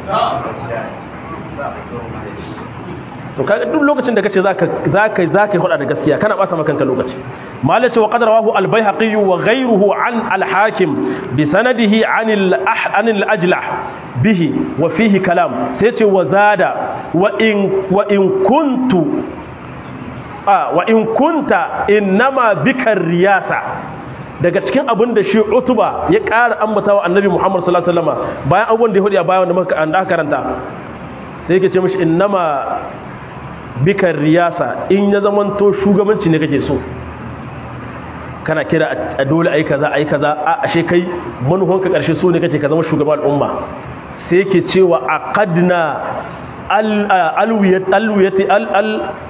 to kaga duk lokacin da kace zaka zaka zaka faɗa da gaskiya kana bata maka kanka lokaci malai ce wa qad rawahu al-baihaqi wa ghayruhu an al-hakim bi sanadihi an al-an al-ajlah bihi wa fihi kalam sai ce wa zada wa in wa in kuntu a wa in kunta innama bikar riyasa daga cikin abin da shi utuba ya ƙara ambata wa annabi muhammad sallallahu alaihi wasallam bayan abubuwan da ya hudu a bayan da muka anda karanta sai yake ce mishi innama bikar riyasa in ya zamanto shugabanci ne kake so kana kira a dole ai kaza ai kaza a ashe kai manufanka karshe so ne kake ka zama shugaban al'umma sai yake cewa aqadna al alwiyat alwiyati al al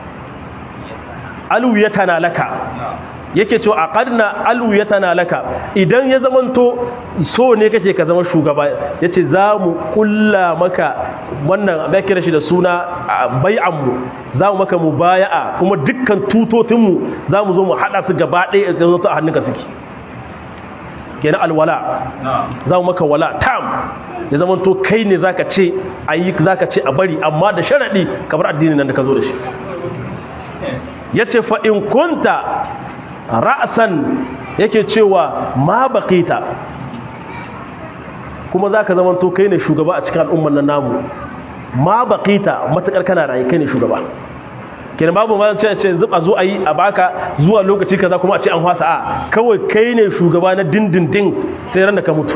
alwiyatana laka yake cewa a ƙarna alwiyatana laka idan ya zamanto so ne kake ka zama shugaba ya ce za mu ƙulla maka wannan bai kira shi da suna bai'anmu za mu maka mu baya'a kuma dukkan tutotinmu za mu zo mu haɗa su gaba ɗaya a zanto a hannunka suke kenan alwala za mu maka wala tam ya zamanto kai ne zaka ce a yi zaka ce a bari amma da sharaɗi kamar addinin nan da ka zo da shi ya ce fa'in kunta ra'asan yake cewa ma baƙita kuma za ka zamanto kai ne shugaba a cikin al'umman nan namu ma baƙita matuƙar kana rayu kai ne shugaba kenan babu ma ce ce zuba zo a yi a baka zuwa lokaci kaza kuma a ce an hwasa a kawai kai ne shugaba na dindindin sai ran da ka mutu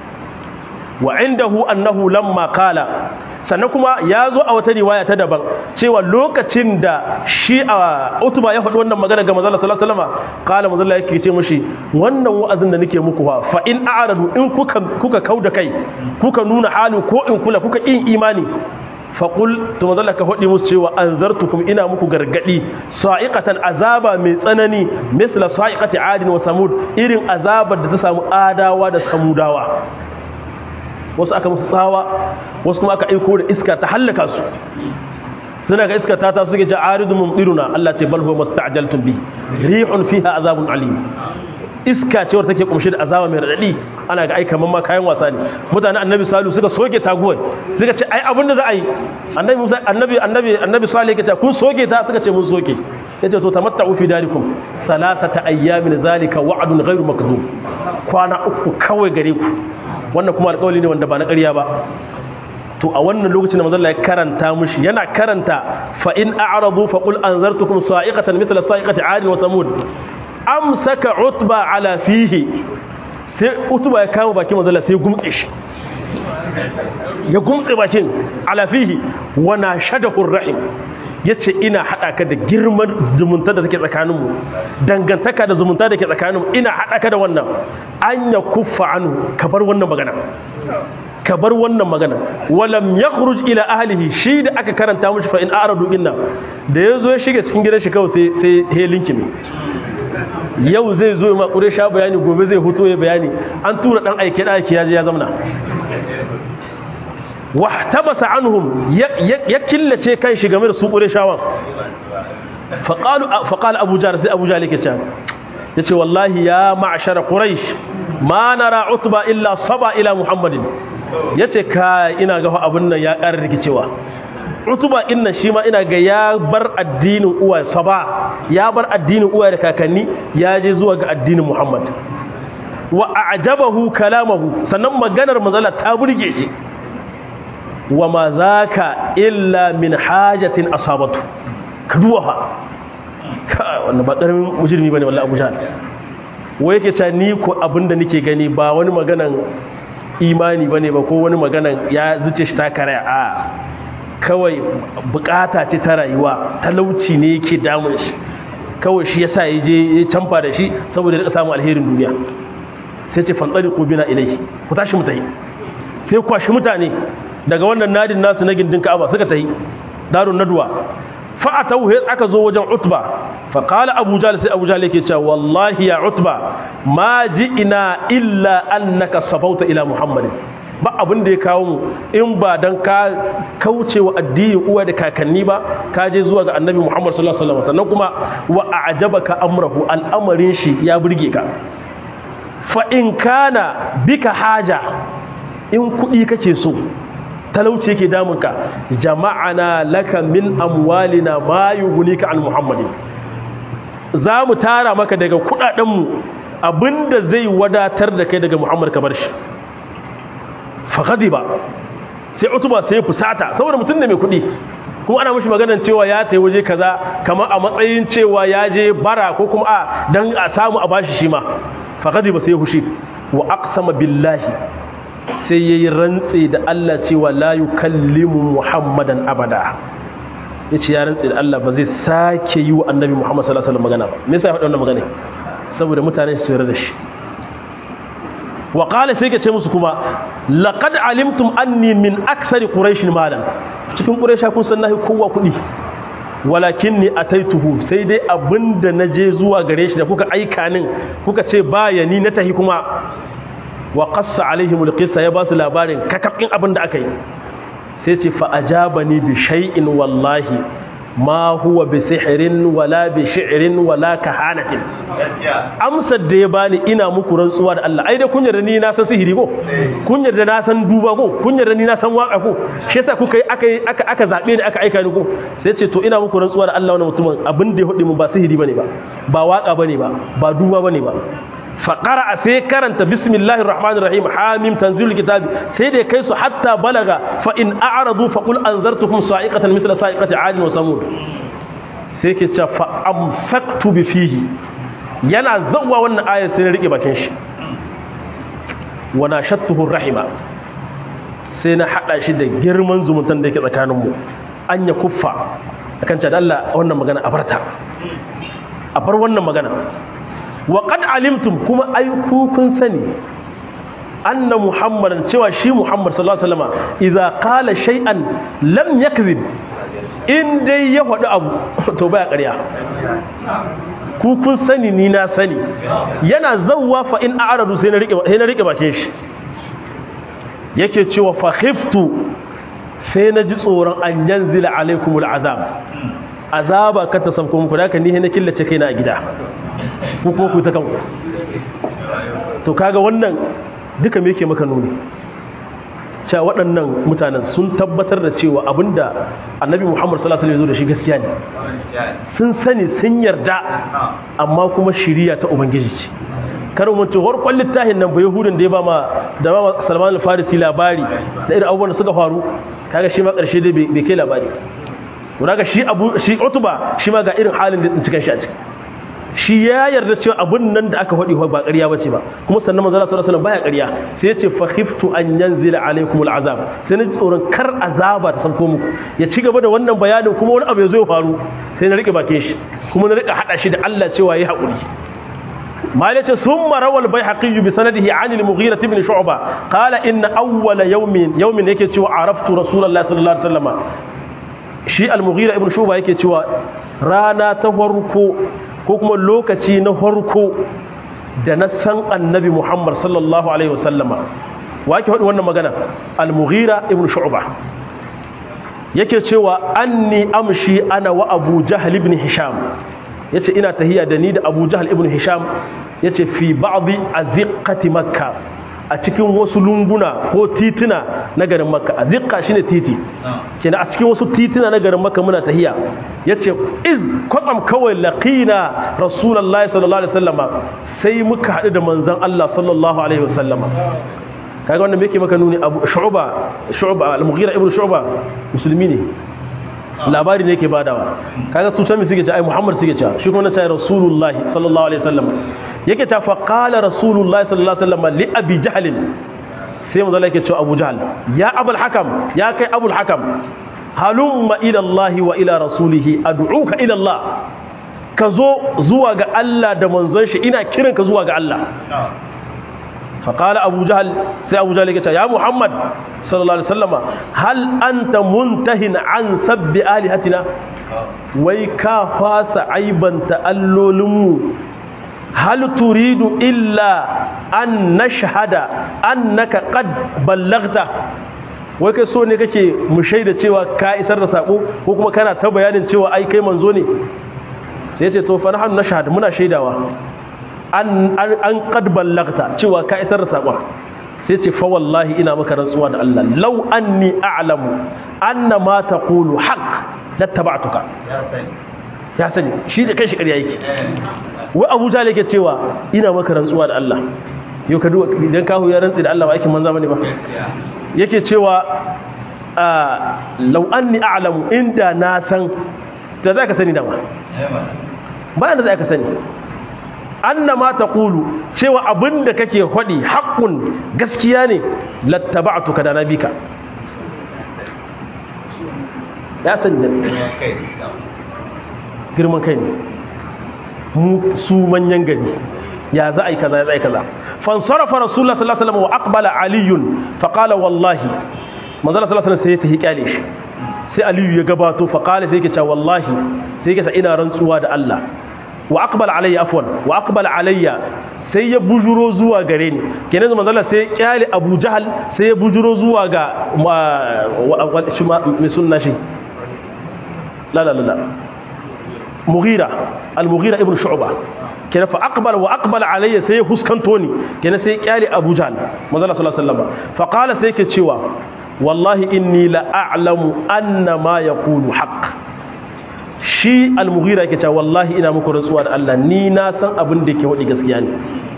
wa indahu annahu lamma qala sannan kuma ya zo a wata riwaya ta daban cewa lokacin da shi a utuba ya faɗi wannan magana ga manzala sallallahu alaihi wasallam qala manzala yake ce mishi wannan wa'azin da nake muku fa fa in a'radu in kuka kuka kauda kai kuka nuna halu ko in kula kuka yin imani faƙul to mazalla ka faɗi musu cewa an zartukum ina muku gargaɗi sa'iƙatan azaba mai tsanani misla sa'iƙati adin wa samud irin azabar da ta samu adawa da samudawa wasu aka musu tsawa wasu kuma aka aiko da iska ta hallaka su suna ga iska ta ta suke ce aridu mumdiruna Allah ce bal huwa musta'jaltum bi rihun fiha azabun alim iska ce wadda take kumshe da azaba mai radadi ana ga ai kaman ma kayan wasa ne mutanen annabi salu suka soke taguwar suka ce ai abin da za a yi annabi musa annabi annabi annabi salih yake ce kun soke ta suka ce mun soke yace to tamatta'u fi darikum thalathata ayyamin zalika wa'dun ghairu makzub kwana uku kawai gare ku wannan kuma alƙawari ne wanda ba na ƙarya ba to a wannan lokacin da manzon ya karanta mushi yana karanta fa in a'radu fa qul anzartukum sa'iqatan mithla sa'iqati 'ad wa samud amsaka utba ala fihi sai utba ya kama bakin manzon sai gumtse shi ya gumtse bakin ala fihi wa nashadahu rahim yace ina hada ka da girman zumunta da take tsakaninmu dangantaka da zumunta da ke tsakaninmu ina hada ka da wannan an ya kuffa anu ka bar wannan magana ka bar wannan magana walam yakhruj ila ahlihi shi da aka karanta mushi fa in aradu inna da yazo ya shiga cikin gidan shi kawai sai sai he linkimi yau zai zo ma kure sha bayani gobe zai huto ya bayani an tura dan aike da aike yaje ya zamna wahtabasa anhum ya killace kan shi game da su kure shawan faqalu faqala abu jar sai abu jar yake cewa yace wallahi ya ma'shar quraish ma nara utba illa saba ila muhammadin yace ka ina ga abun nan ya ƙara rikicewa utuba inna shi ma ina ga ya bar addinin uwa saba ya bar addinin uwa da kakanni ya je zuwa ga addinin muhammad wa a'jabahu kalamahu sannan maganar manzala ta burge shi wa ma zaka illa min hajatin asabatu ka duwa fa wannan ba karamin mujrimi bane wallahi Abu Jahl wai yake cewa ni ko abinda nake gani ba wani maganan imani bane ba ko wani maganan ya zuce shi ta karaya a kawai bukata ce ta rayuwa talauci ne yake damun shi kawai shi yasa ya je ya canfa da shi saboda ya samu alherin duniya sai ce fantsari ko bina ilai ku tashi mu tahi sai kwashi mutane daga wannan nadin nasu na gindin Ka'aba suka tahi darun nadwa fa atawu aka zo wajen Utba fa qala Abu Jahl sai Abu Jahl yake cewa wallahi ya Utba ma ji'ina illa annaka sabauta ila Muhammadin ba abin da ya kawo mu in ba dan ka kauce wa addini uwa da kakanni ba ka je zuwa ga annabi Muhammad sallallahu alaihi wasallam sannan kuma wa a'jabaka amrahu al'amarin shi ya burge ka fa in kana bika haja in kudi kake so talauci yake damunka jama'ana laka min amwalina ma yughnika an muhammadin za mu tara maka daga kudadenmu abinda zai wadatar da kai daga muhammad ka bar shi ba sai utuba sai fusata saboda mutum ne mai kudi kuma ana mashi maganar cewa ya tai waje kaza kamar a matsayin cewa ya je bara ko kuma a dan a samu a bashi shi ma ba sai hushi wa aqsama billahi sai yayi rantsi da Allah cewa la yukallimu muhammadan abada yace ya rantsi da Allah ba zai sake yi wa annabi muhammad sallallahu alaihi wasallam magana ba me yasa ya faɗa wannan magana saboda mutane su yarda da shi wa qala sai ka ce musu kuma laqad alimtum anni min aksari quraish malan cikin quraisha kun san nahi kowa kudi walakin ni ataituhu sai dai abinda naje zuwa gare shi da kuka aika nin kuka ce bayani na tahi kuma wa qassa alaihim alqissa ya basu labarin kakafin abinda aka yi sai ce fa ajabani bi shay'in wallahi ma huwa bi sihrin wala bi shi'rin wala kahanatin amsar da ya bani ina muku rantsuwa da Allah ai dai kun yarda ni na san sihiri ko kun yarda na san duba ko kun yarda ni na san waka ko shi yasa kuka yi aka aka aka zabe ni aka aika ni ko sai ce to ina muku rantsuwa da Allah wannan mutumin abin da ya hudi mu ba sihiri bane ba ba waka bane ba ba duba bane ba faƙara sai karanta bismillahir rahmanir rahim hamim tanzilul kitabi sai da kai su hatta balaga fa in a'radu fa qul anzartukum sa'iqatan mithla sa'iqati 'ad wa samud sai ke ce fa amsaktu bi fihi yana zawwa wannan ayar sai na rike bakin shi wa nashattuhu rahima sai na hada shi da girman zumuntan da yake tsakanin mu an ya kuffa akan ce da Allah wannan magana a barta a bar wannan magana wa qad alimtum kuma ai ku kun sani anna muhammadan cewa shi muhammad sallallahu alaihi wasallam idza qala shay'an lam yakzib in dai ya faɗi abu to baya ƙarya ku kun sani ni na sani yana zawwa fa in a'radu sai na rike sai na rike bakin shi yake cewa fa khiftu sai na ji tsoron an yanzila alaikumul azab azaba ka ta sauko muku da ka ni na killace kaina a gida ku kuma ku ta kanku to kaga wannan duka me yake maka nuni cewa waɗannan mutanen sun tabbatar da cewa abinda annabi muhammad sallallahu alaihi wasallam da shi gaskiya ne sun sani sun yarda amma kuma shiriya ta ubangiji ce karo mun ce harkon littafin nan ba yahudin da ya ba ma da ba salman al-farisi labari da irin abubuwan da suka faru kaga shi ma ƙarshe dai bai kai labari to daga shi abu shi utuba shi ma ga irin halin da cikin shi a ciki shi ya yarda cewa abun nan da aka faɗi ba ƙarya bace ba kuma sannan manzo sallallahu alaihi wasallam baya ƙarya sai ya ce fa khiftu an yanzila alaikum al'azab sai na ji tsoron kar azaba ta sauko muku ya ci gaba da wannan bayanin kuma wani abu ya zo ya faru sai na rike bakin shi kuma na rika hada shi da Allah cewa yi haƙuri ما يلتي ثم روى البيهقي بسنده عن المغيرة بن شعبة قال إن أول يوم يوم يكي عرفت رسول الله صلى الله عليه وسلم shi al-mughira ibn shuba yake cewa rana ta farko ko kuma lokaci na farko da na san annabi muhammad sallallahu alaihi wasallama wa yake faɗi wannan magana al-mughira ibn shu'ba yake cewa anni amshi ana wa abu jahl ibn hisham yace ina tahiya da ni da abu jahl ibn hisham yace fi ba'dhi aziqati makkah a cikin wasu lunguna ko tituna na garin makka a zikka shine titi kenan a cikin wasu tituna na garin makka muna tahiya yace iz kwatsam kawai laqina rasulullahi sallallahu alaihi wasallam sai muka hadu da manzon Allah sallallahu alaihi wasallam kaga wannan me yake maka nuni abu shu'ba shu'ba al-mughira ibn shu'ba musulmi ne labari ne yake badawa kaga su can mi suke ce ai muhammad suke ce shi kuma na ce rasulullahi sallallahu alaihi wasallam yake ta fa qala rasulullahi sallallahu alaihi wasallam li abi jahl sai manzo Allah yake cewa abu jahl ya abul hakam ya kai abul hakam halumma ila allah wa ila rasulihi ad'uka ila allah ka zo zuwa ga Allah da manzon shi ina kiranka zuwa ga Allah فقال أبو جهل سي أبو جهل يقول يا محمد صلى الله عليه وسلم هل أنت منته عن سب آلهتنا ويكا فاس عيبا تأللم هل تريد إلا أن نشهد أنك قد بلغت wai kai so ne kake mu shaida cewa ka isar da sako ko kuma kana ta bayanin cewa ai kai manzo ne sai ya ce to fa nahnu nashhad muna shaidawa an qad ballagta cewa ka isar da sakon sai ce fa wallahi ina maka rantsuwa da Allah law anni a'lamu anna ma taqulu haqq lattaba'tuka ya sani shi da kanshi ƙarya yake wai Abu Jahl yake cewa ina maka rantsuwa da Allah yau ka duba idan kahu ya rantsi da Allah ba aikin manza bane ba yake cewa law anni a'lamu inda na san da za ka sani da ba bayan da za ka sani anna ma taqulu cewa abinda kake hodi haqqun gaskiya ne lattaba'tuka da nabika ya sani da girman kai ne mu su manyan gari ya za a yi kaza ya za a yi kaza fansarafa rasulullah sallallahu alaihi wasallam wa aqbala aliyun fa qala wallahi manzala sallallahu alaihi wasallam sai ya tahi kyale shi sai aliyu ya gabato fa qala sai yake cewa wallahi sai yake cewa ina rantsuwa da Allah wa aqbal alayya afwan wa aqbal alayya sai ya bujuro zuwa gare ni kenan manzo Allah sai ya kyale Abu Jahal sai ya bujuro zuwa ga shi mai sunna shi la la la Mughira al-Mughira ibn Shu'ba kenan fa aqbal wa aqbal alayya sai ya huskanto ni kenan sai ya kyale Abu Jahal manzo Allah sallallahu alaihi wasallam fa qala sai yake cewa wallahi inni la a'lamu anna ma yaqulu haqq shi al-mughira yake cewa wallahi ina muku rantsuwa da Allah ni na san abin da yake wadi gaskiya ne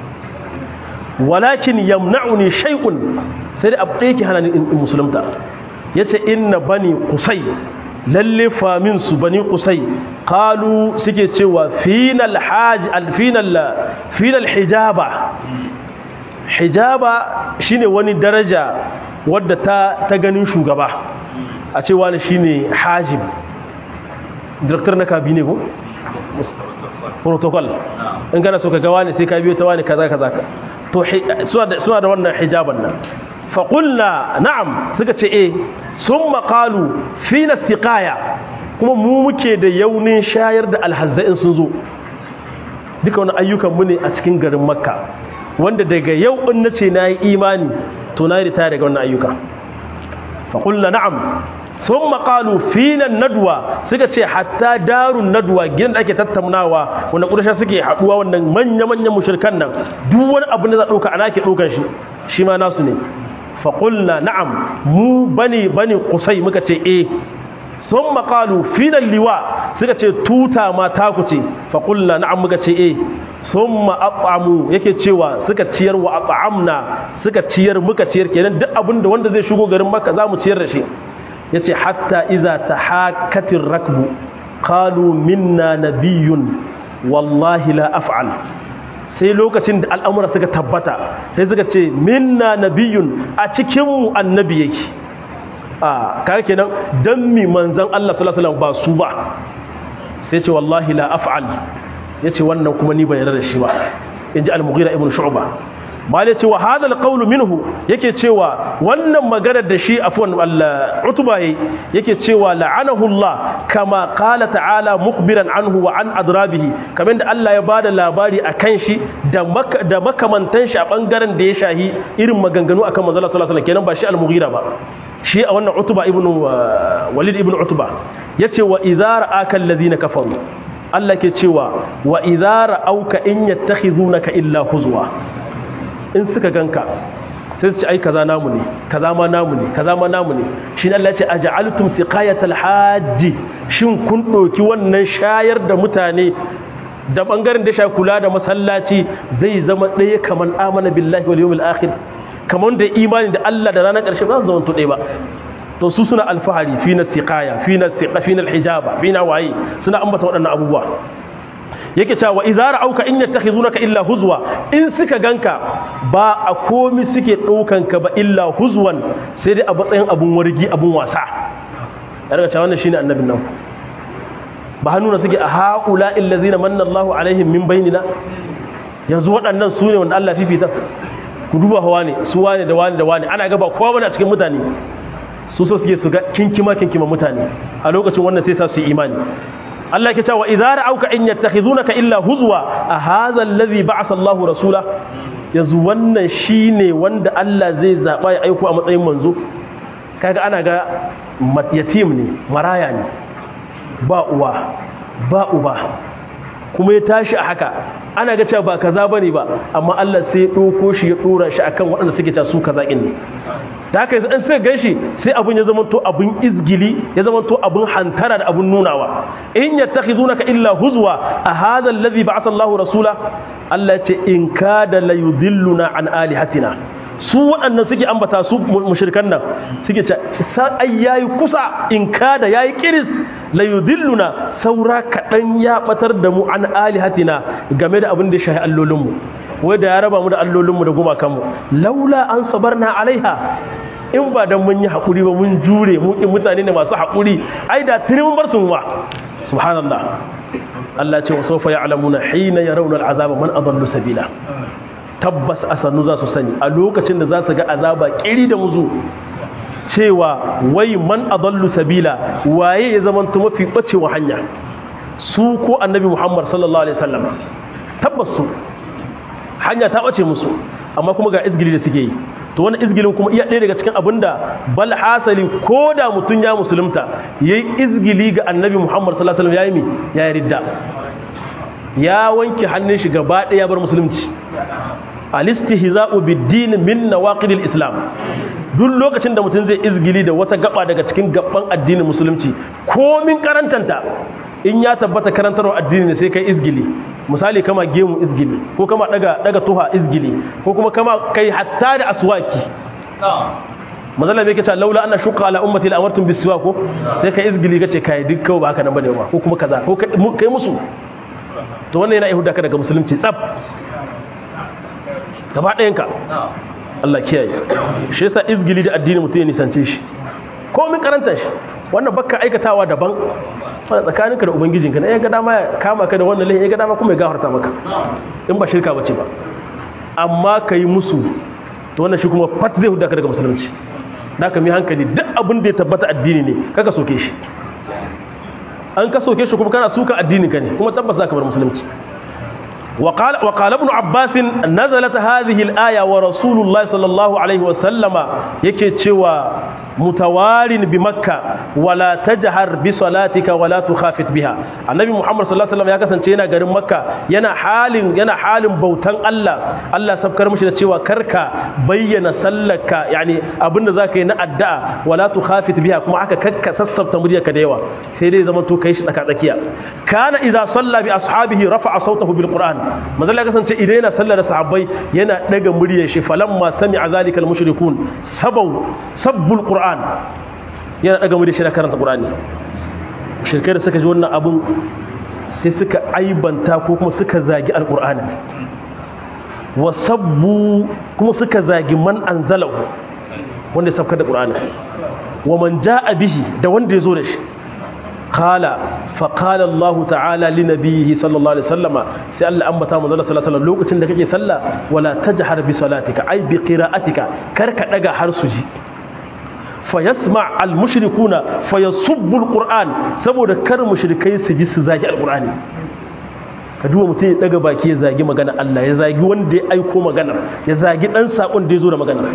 walakin yamna'uni shay'un sai da abu yake hana ni in musulunta yace inna bani qusay lalle famin su bani qusay qalu suke cewa final haj al-final final hijaba hijaba shine wani daraja wadda ta ta ganin shugaba a cewa ne shine hajib director na kabine ko protocol in kana so ka ga wani sai ka biyo ta wani kaza kaza to suna da wannan hijaban nan fa qulna na'am suka ce eh summa qalu fina siqaya kuma mu muke da yaunin shayar da alhazza'in sun zo duka wani ayyukan mu ne a cikin garin makka wanda daga yau in nace nayi imani to na yi ritaya daga wannan ayyuka fa qulna na'am sun maƙalu finan nadwa suka ce hatta darun nadwa gidan da ake tattaunawa wanda ƙudasha suke haɗuwa wannan manya-manyan mushirkan nan duk wani abu da za ɗauka ana ke ɗaukan shi shi ma nasu ne faƙulna na'am mu bane bane kusai muka ce e sun maƙalu finan liwa suka ce tuta ma taku ce faƙulna na'am muka ce e sun ma'aɓamu yake cewa suka ciyar wa aɓa'amna suka ciyar muka ciyar kenan duk abin da wanda zai shigo garin maka za mu ciyar da shi ya ce hatta iza ta hakatin rakbu kalu minna nabiyun wallahi la af'al sai lokacin da al'amura suka tabbata sai suka ce minna nabiyun a cikinmu annabi yake a kare kenan don mi manzan Allah sallallahu ba su ba sai ce wallahi la af'al ya ce wannan kuma ni bai yarda da shi ba in ji al-mughira ibn shu'ba mal yace wa hadha alqawl minhu yake cewa wannan magana da shi afwan Allah utuba yake cewa la'anahu Allah kama qala ta'ala mukhbiran anhu wa an adrabihi kamar da Allah ya bada labari akan shi da da makamantan shi a bangaren da ya shahi irin maganganu akan manzo Allah sallallahu alaihi wasallam kenan ba shi al-mughira ba shi a wannan utuba ibn walid ibn utuba yace wa idza ra'aka alladhina kafaru Allah ke cewa wa idza ra'auka in yattakhizunaka illa huzwa in suka ganka sai su ci ai kaza namu ne kaza ma namu ne kaza ma namu ne shi Allah ya ce aj'altum siqayatal hajji shin kun doki wannan shayar da mutane da bangaren da sha kula da masallaci zai zama ɗaya kaman amana billahi wal yawmil akhir kamar da imani da Allah da ranar ƙarshe ba su zama tuɗe ba to su suna alfahari fi na siqaya fi na siqa fi na hijaba fi na waye suna ambata waɗannan abubuwa yake cewa idza ra'auka in yattakhizunaka illa huzwa in suka ganka ba a komi suke ɗaukan ka ba illa huzwan sai dai a matsayin abun wargi abun wasa ya daga cewa wannan shine annabin nan ba hannuna suke a haula illazina manna Allahu alaihim min bainina yanzu waɗannan su ne wanda Allah fifita ku duba hawa ne su wane da wane da wane ana gaba kowa bane a cikin mutane su so suke su ga kinkima kinkima mutane a lokacin wannan sai sa su yi imani Allah ke cewa idza ra'auka in yattakhizunaka illa huzwa a hadha alladhi ba'atha Allahu rasula yanzu wannan shine wanda Allah zai zaba ya aiko a matsayin manzo kaga ana ga yatim ne maraya ne ba uwa ba uba kuma ya tashi a haka ana ga cewa ba kaza bane ba amma Allah sai ya ɗauko shi ya ɗora shi akan waɗanda suke ta su kaza ne da haka yanzu an sai gan shi sai abin ya zama to abin izgili ya zama to abin hantara da abin nunawa in yattakhizunaka illa huzwa a hadha alladhi ba'atha Allahu rasula Allah ya ce in kada la yudilluna an alihatina su waɗannan suke ambata su mushrikan nan suke ce ai yayi kusa in kada yayi kiris la yudilluna saura kaɗan ya batar da mu an alihatina game da abin da ya shahi allolinmu wai da ya raba mu da allolinmu da gumakanmu laula an sabarna alaiha in ba dan mun yi haƙuri ba mun jure mu in mutane ne masu haƙuri ai da tuni mun bar su ma subhanallah Allah ce wa sawfa ya'lamuna hina yarawna al'azaba man adallu sabila tabbas asanu za su sani a lokacin da za su ga azaba kiri da muzu cewa wai man adallu sabila waye ya zama mafi bacewa hanya su ko annabi Muhammad sallallahu alaihi wasallam tabbas su hanya ta bace musu amma kuma ga izgili da suke yi to wani izgilin kuma iya ɗaya daga cikin abin da bal hasali ko da mutum ya musulunta ya yi izgili ga annabi muhammad sallallahu alaihi wasallam ya yi mi ya yi ridda ya wanke hannun shi gaba ɗaya bar musulunci alistihza'u bid-din min nawaqidil islam duk lokacin da mutum zai izgili da wata gaba daga cikin gaban addinin musulunci komin karantanta in ya tabbata karantarwa addini ne sai kai izgili misali kama gemu izgili ko kama daga daga tuha izgili ko kuma kama kai hatta da aswaki mazalla bai kace laula anna shuqa ala ummati la amartum bisiwa ko sai kai izgili kace kai duk kawai ba haka nan bane ba ko kuma kaza ko kai musu to wannan yana ihuda ka daga musulunci tsaf gaba ɗayanka Allah kiyaye shi yasa izgili da addini mutum ya nisance shi ko min karanta shi wannan bakka aikatawa daban wanda tsakaninka da ubangijinka na ya ga dama ya kama ka da wannan laifin ya ga dama kuma ya gafarta maka in ba shirka bace ba amma ka yi musu to wannan shi kuma fat zai huda ka daga musulunci da ka mi hankali duk abin da ya tabbata addini ne kaka soke shi an ka soke shi kuma kana suka addinin ka ne kuma tabbas za ka bar musulunci وقال وقال ابن عباس نزلت هذه الآية ورسول الله صلى الله عليه وسلم yake cewa mutawarin bi makka wala tajhar bi salatika wala tukhafit biha annabi muhammad sallallahu alaihi wasallam ya kasance yana garin makka yana halin yana halin bautan Allah Allah sabkar mishi da cewa karka bayyana sallarka yani abinda zaka yi na addu'a wala tukhafit biha kuma aka kakka sassafta muryarka da yawa sai dai zaman to kai shi tsaka tsakiya kana idza salla bi ashabihi rafa'a sautahu bil qur'an manzo Allah kasance idan yana sallar da sahabbai yana daga muryar shi falamma sami'a zalika al mushrikun sabau sabbul qur'an yana daga muryar shi da karanta qur'ani mushrikai da suka ji wannan abun sai suka aibanta ko kuma suka zagi alqur'ani wa sabbu kuma suka zagi man anzalahu wanda ya sabka da qur'ani wa man jaa bihi da wanda ya zo da shi قال فقال الله تعالى لنبيه صلى الله عليه وسلم سي الله أنبتا مزالة صلى الله عليه وسلم لوقتين da kake sallah wala tajhar bi salatika ay bi qira'atika karka daga har suji fayasma al mushrikuna fayasubbu al qur'an saboda kar mushrikai su ji su zagi al qur'ani ka duba mutum ya daga baki ya zagi magana Allah ya zagi wanda ya aiko magana ya zagi dan sakon da ya zo da magana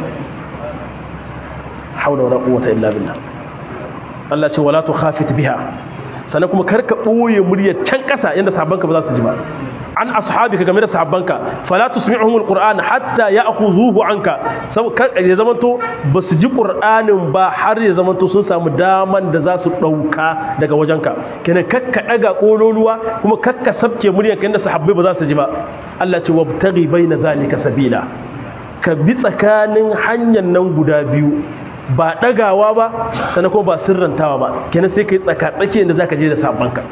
haula wala quwwata illa billah Allah ce wala tukhafit biha sannan kuma karka ɓoye muryar can ƙasa yadda sahabbanka ba za su ji ba an ashabika game da sahabbanka fala tusmi'uhum alquran hatta ya'khuzuhu anka ya zamanto ba su ji qur'anin ba har ya zamanto sun samu daman da za su dauka daga wajenka kenan kakka daga kololuwa kuma kakka sabke muryar kan da sahabbai ba za su ji ba Allah ce wabtaghi baina zalika sabila ka bi tsakanin hanyar nan guda biyu ba ɗagawa ba sannan kuma ba sirrantawa ba kenan sai ka yi tsaka-tsaki da za ka je da sabanka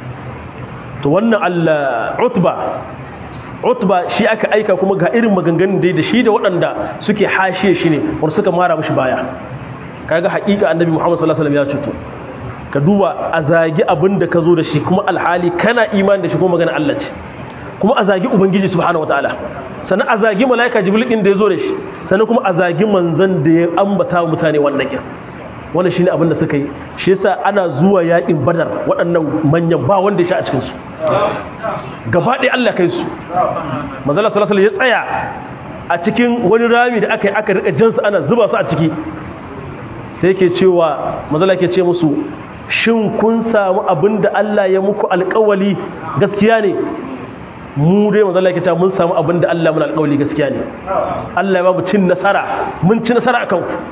to wannan allah utba utba shi aka aika kuma ga irin maganganun dai da shi da waɗanda suke hashe shi ne wanda suka mara mashi baya kaga haƙiƙa annabi muhammad sallallahu alaihi wasallam ya cuto ka duba a zagi abin da ka zo da shi kuma alhali kana imani da shi kuma magana Allah ce kuma a zagi ubangiji subhanahu wataala sannan a zagi malaika jibril din da ya zo da shi sannan kuma a zagi manzon da ya ambata mutane wannan kin wannan shine abin da suka yi shi yasa ana zuwa yakin badar waɗannan manyan ba wanda ya sha a cikin su gaba ɗaya Allah kai su manzon sallallahu alaihi ya tsaya a cikin wani rami da aka yi aka rika jansu ana zuba su a ciki sai ke cewa manzon ke ce musu shin kun samu abin da Allah ya muku alƙawali gaskiya ne mu dai manzo Allah yake cewa mun samu abin da Allah mun alƙawali gaskiya ne Allah ya ba mu cin nasara mun ci nasara akan ku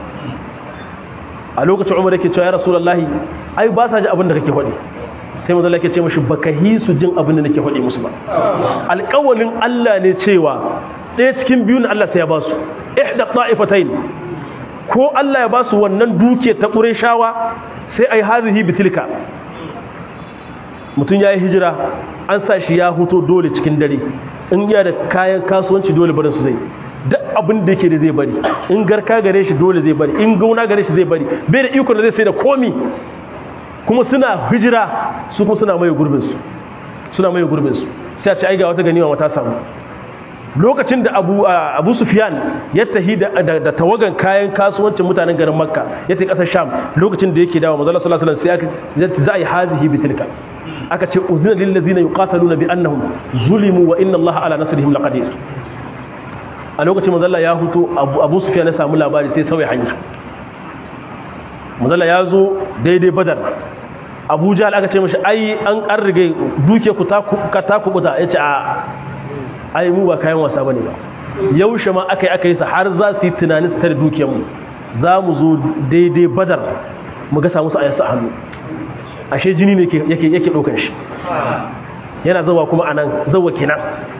a lokacin Umar yake cewa ya Rasulullahi ai ba sa ji abin da kake faɗi sai manzo Allah yake ce mishi baka hi su jin abin da nake faɗi musu ba alƙawalin Allah ne cewa ɗaya cikin biyun Allah sai ya ba su ihda ta'ifatayn ko Allah ya ba su wannan duke ta Qurayshawa sai ai hazihi bitilka mutum ya yi hijira an sa shi ya huto dole cikin dare in iya da kayan kasuwanci dole barin su zai duk abin da yake da zai bari in garka gare shi dole zai bari in gauna gare shi zai bari bai da iko da zai sai da komi kuma suna hijira su kuma suna mai gurbin su suna mai gurbin su sai a ce ai ga wata ganima wata samu lokacin da abu abu sufyan ya tahi da tawagan kayan kasuwancin mutanen garin makka ya tafi kasar sham lokacin da yake dawo manzo sallallahu alaihi wasallam sai aka za a yi hazihi bitilka aka ce uzina lil ladina yuqataluna bi annahum zulimu wa inna allaha ala nasrihim laqadir a lokacin manzo ya huto abu, abu sufyan ya samu labari sai sauya hanya manzo ya zo daidai badar abu jahal aka ce mashi ai an karrige duke ku ta ka ta kubuta yace a ai mu ba kayan wasa bane ba yaushe ma aka yi aka yi sa har za su yi tunanin su tare dukiyarmu za mu zo daidai badar mu ga samu su a yansu a hannu ashe jini ne yake yake ɗaukar shi yana zawa kuma a nan zawa kenan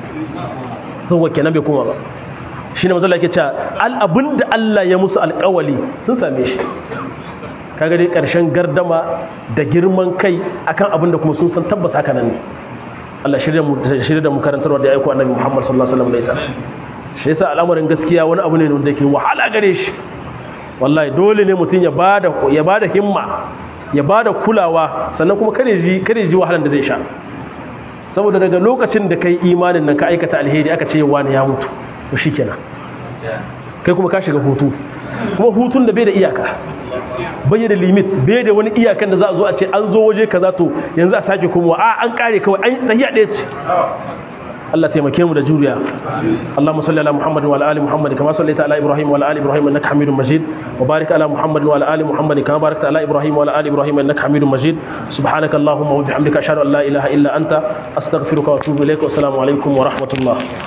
zawa kenan bai kuma ba shi ne mazala yake cewa abin da Allah ya musu alƙawali sun same shi kaga dai ƙarshen gardama da girman kai akan abin da kuma sun san tabbas haka nan ne Allah shirya mu shirya da mu karantarwa da aiko annabi Muhammad sallallahu alaihi wasallam da ita shi yasa al'amarin gaskiya wani abu ne wanda yake wahala gare shi wallahi dole ne mutum ya bada ya bada himma ya bada kulawa sannan kuma kare ji kare ji wahalan da zai sha saboda daga lokacin da kai imanin nan ka aikata alheri aka ce wani ya mutu to shikenan kai kuma ka shiga hutu kuma hutun da bai da iyaka bai da limit bai da wani iyakan da za a zo a ce an zo waje kaza to yanzu a sake kuma a an kare kawai an tahiya ɗaya ce Allah taimake mu da juriya Allahumma salli ala Muhammad wa ala ali Muhammad kama sallaita ala Ibrahim wa ala ali Ibrahim innaka Hamidum Majid wa barik ala Muhammad wa ala ali Muhammad kama barakta ala Ibrahim wa ala ali Ibrahim innaka Hamidum Majid subhanaka Allahumma wa bihamdika ashhadu an la ilaha illa anta astaghfiruka wa atubu ilaik wa assalamu alaikum wa rahmatullah